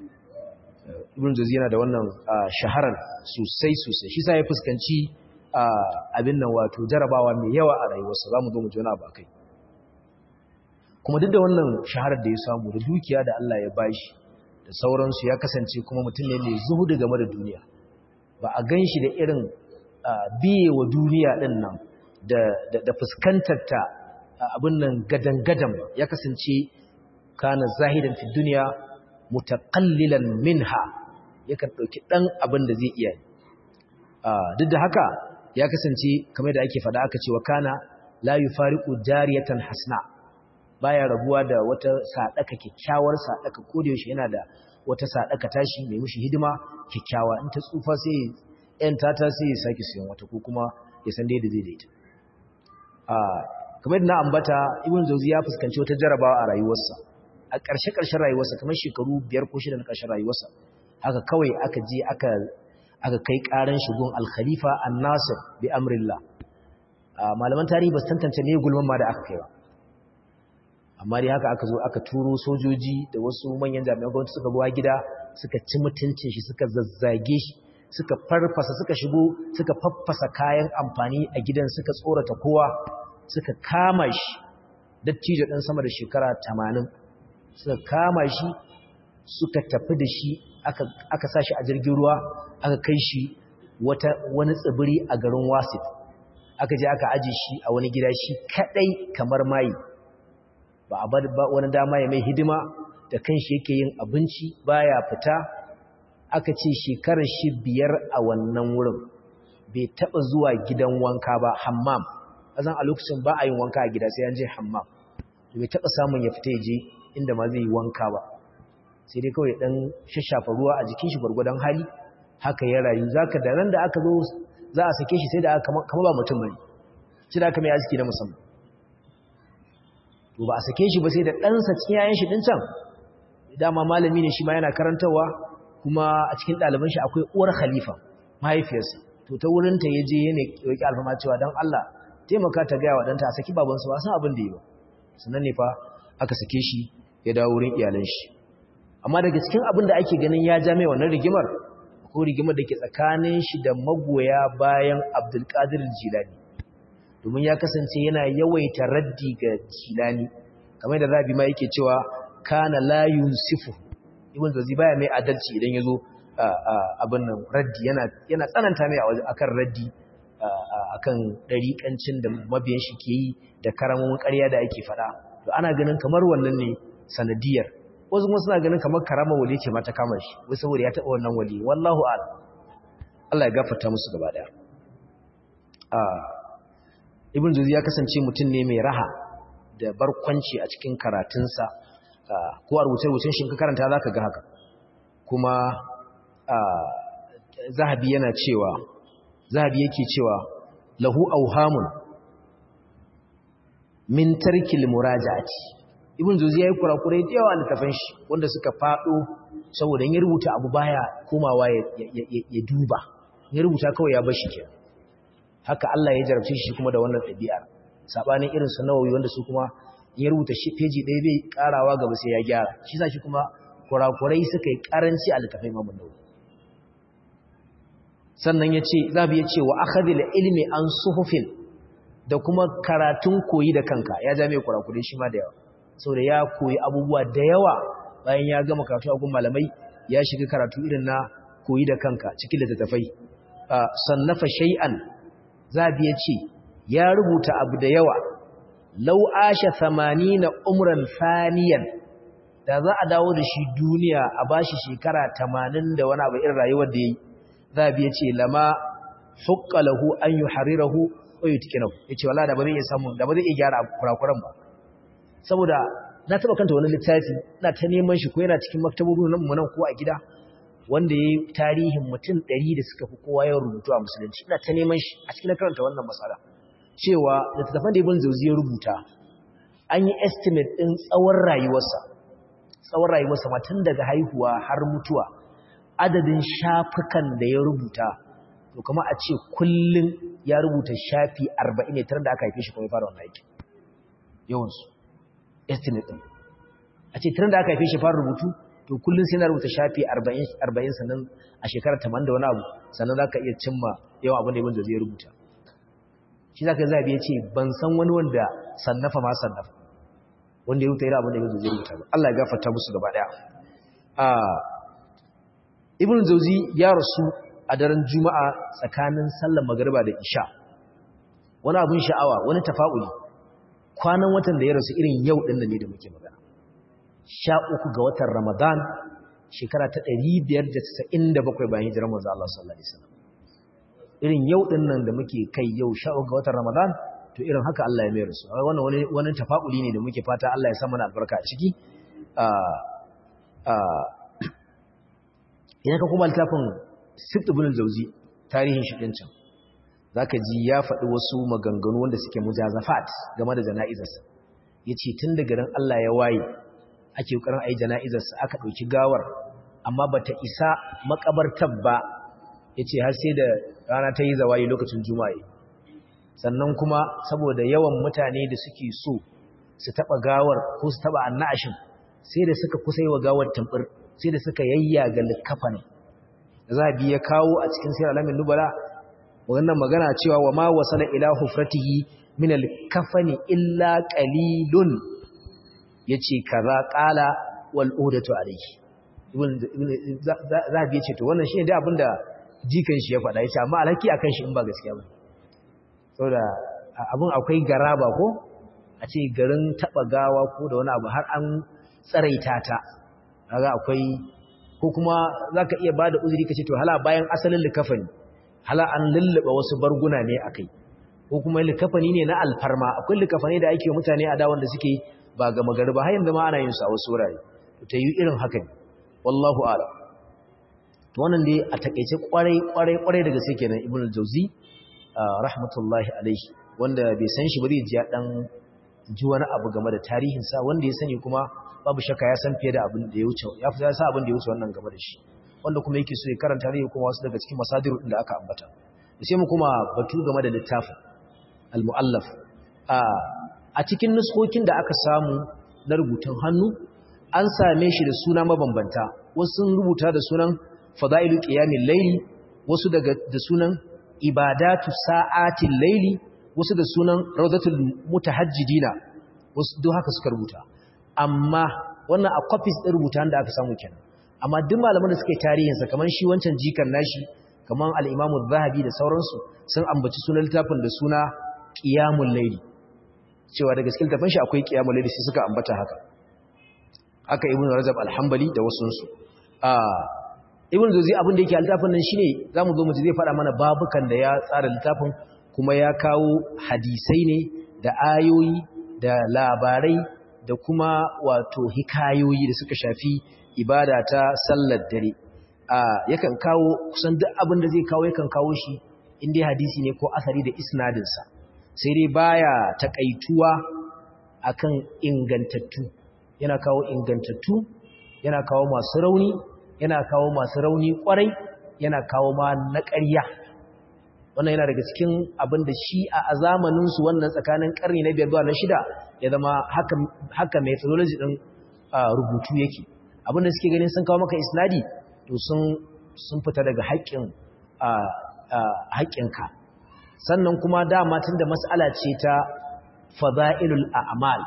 ibn jazi yana da wannan shaharar sosai sosai shi sa ya fuskanci abin nan wato jarabawa mai yawa a rayuwarsa za mu zo mu ji wani abu a kai kuma duk da wannan shaharar da ya samu da dukiya da Allah ya bashi da sauransu ya kasance kuma mutum ne mai zuhudu game da duniya ba a gan shi da irin biye wa duniya ɗin nan da fuskantar ta abin nan gadan-gadan ya kasance kana zahidan fi duniya mutakallilan minha yakan ɗauki ɗan abin da zai iya duk da haka ya kasance kamar da ake faɗa aka ce wa kana la yufariqu jariyatan hasna baya rabuwa da wata sadaka kyakkyawar sadaka ko da yaushe yana da wata sadaka tashi mai mushi hidima kyakkyawa in ta tsufa sai yan tata sai ya saki siyan wata ko kuma ya san da zai daita a kamar yadda na ambata ibn jauzi ya fuskanci wata jarabawa a rayuwarsa a ƙarshe ƙarshen rayuwarsa kamar shekaru biyar ko shida na ƙarshen rayuwarsa haka kawai aka je aka aka kai ƙaran shigon al-khalifa an-nasir bi amrillah malaman tarihi ba su tantance ne gulman ma da aka kai ba amma dai haka aka zo aka turo sojoji da wasu manyan jami'an gwamnati suka buwa gida suka ci mutuncin shi suka zazzage shi suka farfasa suka shigo suka faffasa kayan amfani a gidan suka tsorata kowa suka kama shi dattijo ɗan sama da shekara tamanin suka kama shi suka tafi da shi aka sa shi a jirgin ruwa aka kai shi wani tsibiri a garin wasit aka je aka aji shi a wani gida shi kadai kamar mayi ba a bar wani dama ya mai hidima da kanshi yake yin abinci baya fita aka ce shekarar shi biyar a wannan wurin bai taba zuwa gidan wanka ba hammam azan a lokacin ba a yin wanka a gida sai an je hammam bai taba samun ya fita je inda ma zai yi wanka ba sai dai kawai dan shashafa ruwa a jikin shi gwargwadon hali haka ya rayu zaka da ran da aka zo za a sake shi sai da aka kama ba mutum bane sai da aka mai aski na musamman to ba a sake shi ba sai da ɗansa ciyayen shi ɗin can dama malami ne shi ma yana karantarwa kuma a cikin ɗaliban shi akwai uwar khalifa mahaifiyarsa to ta wurinta ya je yana roƙi alfama cewa don Allah taimaka ta gaya wa ɗanta a saki babansu ba san abin da yi ba sannan ne fa aka sake shi ya dawo wurin iyalan shi amma daga cikin abin da ake ganin ya ja mai wannan rigimar ko rigimar da ke tsakanin shi da magoya bayan Abdulkadir Jilani domin ya kasance yana yawaita raddi ga Jilani kamar da Rabi ma yake cewa kana la yunsifu ibn Zazi baya mai adalci idan yazo abin nan raddi yana yana tsananta mai akan raddi akan dariƙancin da mabiyan shi ke yi da karamomin ƙarya da ake faɗa to ana ganin kamar wannan ne sanadiyar wasu kuma suna ganin kamar karama wali ce mata kama shi wai saboda ya taɓa wannan wali wallahu a'lam Allah ya gafarta musu gaba daya ibn zuzi ya kasance mutum ne mai raha da barkwanci a cikin karatunsa ko a rubuce-rubucen shi ka karanta za ka ga haka kuma zahabi yana cewa zahabi yake cewa lahu auhamun min tarkil muraja'ati ibn zuzi yayi kurakurai da yawa littafin shi wanda suka fado saboda in ya rubuta abu baya komawa ya duba ya rubuta kawai ya bashi kenan haka Allah ya jarabce shi kuma da wannan ɗabi'ar sabanin irin su nawawi wanda su kuma in ya rubuta shi peji ɗaya bai karawa gaba sai ya gyara shi sa shi kuma kurakurai suka yi karanci a littafin Imam Nawawi sannan yace zabi yace wa akhadhil ilmi an suhufin da kuma karatun koyi da kanka ya ja mai kurakurai shi ma da yawa saboda ya koyi abubuwa da yawa bayan ya gama karatu a gun malamai ya shiga karatu irin na koyi da kanka cikin littattafai sannafa shay'an zabi ya ce ya rubuta abu da yawa lau asha na umran faniyan da za a dawo da shi duniya a bashi shekara tamanin da wani abu irin rayuwar da yayi zabi ya ce lama hukka lahu an yuharirahu wa yutkinahu yace wallahi da ba zai iya samu da ba zai iya gyara kurakuran ba saboda na taba kanta wani littafi ina ta neman shi ko yana cikin maktabobin nan mu nan ko a gida wanda ya yi tarihin mutum ɗari da suka fi kowa yawan rubutu a musulunci ina ta neman shi a cikin karanta wannan matsala cewa littattafan da ibn zauzi ya rubuta an yi estimate ɗin tsawon rayuwarsa tsawon rayuwarsa ma tun daga haihuwa har mutuwa adadin shafukan da ya rubuta to kuma a ce kullum ya rubuta shafi arba'in ne tare da aka haife shi kuma ya fara wannan aiki yawansu estimate ɗin a ce tare da aka haife shi fara rubutu to kullum sai na rubuta shafi 40 sannan a shekarar 80 da wani abu sannan za ka iya cimma yawan abin da ibn zai rubuta shi za ka zabi ya ce ban san wani wanda sannafa ma sannafa wanda ya rubuta irin abin da ibn zai rubuta ba Allah ya gafarta musu gaba daya ibn zauzi ya rasu a daren juma'a tsakanin sallar magariba da isha wani abin sha'awa wani tafa'uli kwanan watan da ya rasu irin yau ɗin ne da muke magana sha uku ga watan Ramadan shekara ta ɗari biyar da casa'in da bakwai bayan hijirar manzo Allah sallallahu alaihi wasallam irin yau ɗin nan da muke kai yau sha uku ga watan Ramadan to irin haka Allah ya mayar su wannan wani wani tafa'uli ne da muke fata Allah ya sa mana albarka a ciki idan ka kuma littafin Sibt ibn al-Jawzi tarihin shi din can zaka ji ya faɗi wasu maganganu wanda suke mujazafat game da jana'izarsa yace tun daga ran Allah ya waye ake kokarin ayi jana'izarsa aka dauki gawar amma bata isa makabartar ba yace har sai da rana ta yi zawayi lokacin juma'a sannan kuma saboda yawan mutane da suke so su taba gawar ko su taba annashin sai da suka kusa yi wa gawar tambur sai da suka yayyaga likafani zabi ya kawo a cikin sirr alamin nubala wannan magana cewa wa ma wasala ila hufratihi min al-kafani illa qalilun yace kaza qala wal udatu alayhi ibn zabi yace to wannan shine dai abinda jikan shi ya faɗa yace amma alhaki akan shi in ba gaskiya ba saboda abun akwai garaba ko a ce garin taba gawa ko da wani abu har an tsaraita ta kaga akwai ko kuma zaka iya bada uzuri kace to hala bayan asalin likafani hala an lullaba wasu barguna ne akai ko kuma likafani ne na alfarma akwai likafani da ake mutane a dawon da suke ba ga magari ba har yanzu ma ana yin su a wasu wurare to ta yi irin haka ne wallahu a'lam to wannan dai a takeice kwarai kwarai kwarai daga sai kenan ibnu al-jawzi rahmatullahi alaihi wanda bai san shi ba zai ji ya dan ji wani abu game da tarihin sa wanda ya sani kuma babu shakka ya san fiye da abin da ya wuce ya fi sa abin da ya wuce wannan game da shi wanda kuma yake so ya karanta ne kuma wasu daga cikin masadiru da aka ambata sai mu kuma batu game da littafin al-muallaf a cikin nuskokin da aka samu na rubutun hannu an same shi da suna mabambanta wasu sun rubuta da sunan fada'ilu qiyamil layli wasu daga da sunan ibadatu sa'atil layli wasu da sunan rawdatul mutahajjidina wasu duk haka suka rubuta amma wannan a copies din rubutan da aka samu kenan amma duk malaman da suka yi tarihin sa kaman shi wancan jikan nashi kaman al-Imam zahabi da sauransu sun ambaci sunan littafin da suna qiyamul layli cewa da gaskiya littafin shi akwai qiyamul layli sai suka ambata haka haka ibn rajab al-hanbali da wasunsu ah ibn zuzi abin da yake a littafin nan shine zamu zo mu ji zai fara mana babukan da ya tsara littafin kuma ya kawo hadisai ne da ayoyi da labarai da kuma wato hikayoyi da suka shafi ibada ta sallar dare ah yakan kawo kusan duk abin da zai kawo yakan kawo shi in dai hadisi ne ko asari da isnadin sa sai dai baya takaituwa akan ingantattu yana kawo ingantattu yana kawo masu rauni yana kawo masu rauni kwarai yana kawo ma na ƙarya wannan yana daga cikin abin da shi a zamaninsu wannan tsakanin ƙarni na biyar zuwa na shida ya zama haka methodology ɗin rubutu yake abin da suke ganin sun kawo maka isnadi to sun fita daga haƙƙinka sannan kuma dama tun da mas'ala ce ta fada'ilul a'mal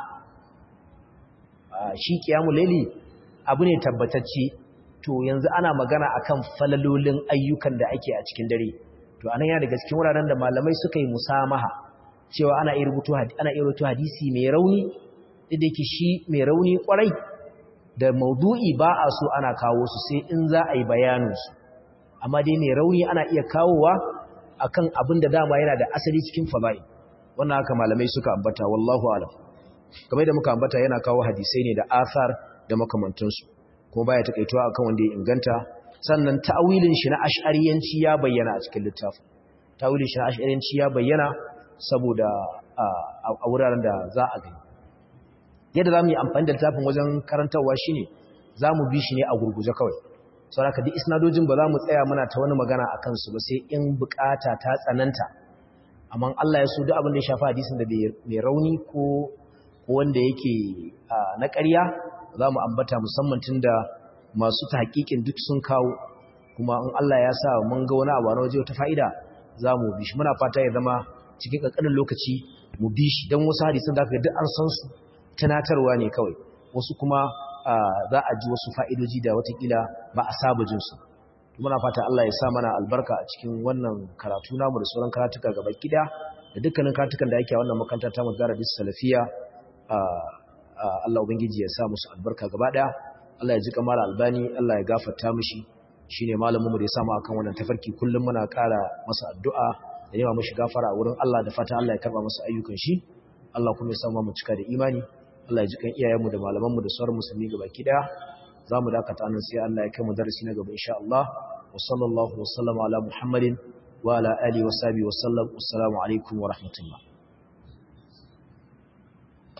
shi kiyamu laili abu ne tabbatacce to yanzu ana magana akan falalolin ayyukan da ake a cikin dare to anan yana daga cikin wuraren da malamai suka yi musamaha cewa ana iya rubutu ana iya rubutu hadisi mai rauni da yake shi mai rauni kwarai da maudu'i ba a so ana kawo su sai in za a yi bayanin su amma dai mai rauni ana iya kawowa akan abin da dama yana da asali cikin fada'i wannan haka malamai suka ambata wallahu a'lam kamar da muka ambata yana kawo hadisai ne da athar da makamantansu kuma baya takaituwa akan wanda ya inganta sannan ta'awilin shi na ash'ariyanci ya bayyana a cikin littafin ta'awilin shi na ash'ariyanci ya bayyana saboda a wuraren da za a gani yadda za mu yi amfani da littafin wajen karantarwa shine za mu bi shi ne a gurguje kawai sau haka duk isnadojin ba za mu tsaya muna ta wani magana a kansu ba sai in bukata ta tsananta amma Allah ya so duk abin da ya shafa hadisin da mai rauni ko wanda yake na ƙarya za mu ambata musamman tun da masu ta hakikin duk sun kawo kuma in Allah ya sa mun ga wani abu na waje wata fa'ida za mu bi shi muna fata ya zama cikin ƙanƙanin lokaci mu bi shi don wasu hadisan da aka duk an san su tunatarwa ne kawai wasu kuma za a ji wasu fa'idoji da watakila ba a saba jinsu muna fata Allah ya sa mana albarka a cikin wannan karatu namu da sauran karatuka gaba gida da dukkanin karatukan da yake a wannan makaranta ta mazara bis salafiya Allah ubangiji ya sa musu albarka gaba daya Allah ya ji kamar albani Allah ya gafarta mishi shine malamin mu da ya samu akan wannan tafarki kullum muna ƙara masa addu'a da yawa mashi gafara a wurin Allah da fata Allah ya karba masa ayyukan shi Allah kuma ya samu mu cika da imani Allah ya ji kan iyayenmu da malamanmu da sauran musulmi gabaki daya zamu dakata nan sai Allah ya kai mu darasi na gaba insha Allah wa sallallahu wa sallama ala muhammadin wa ala alihi wa sahbihi wa sallam assalamu alaikum wa rahmatullah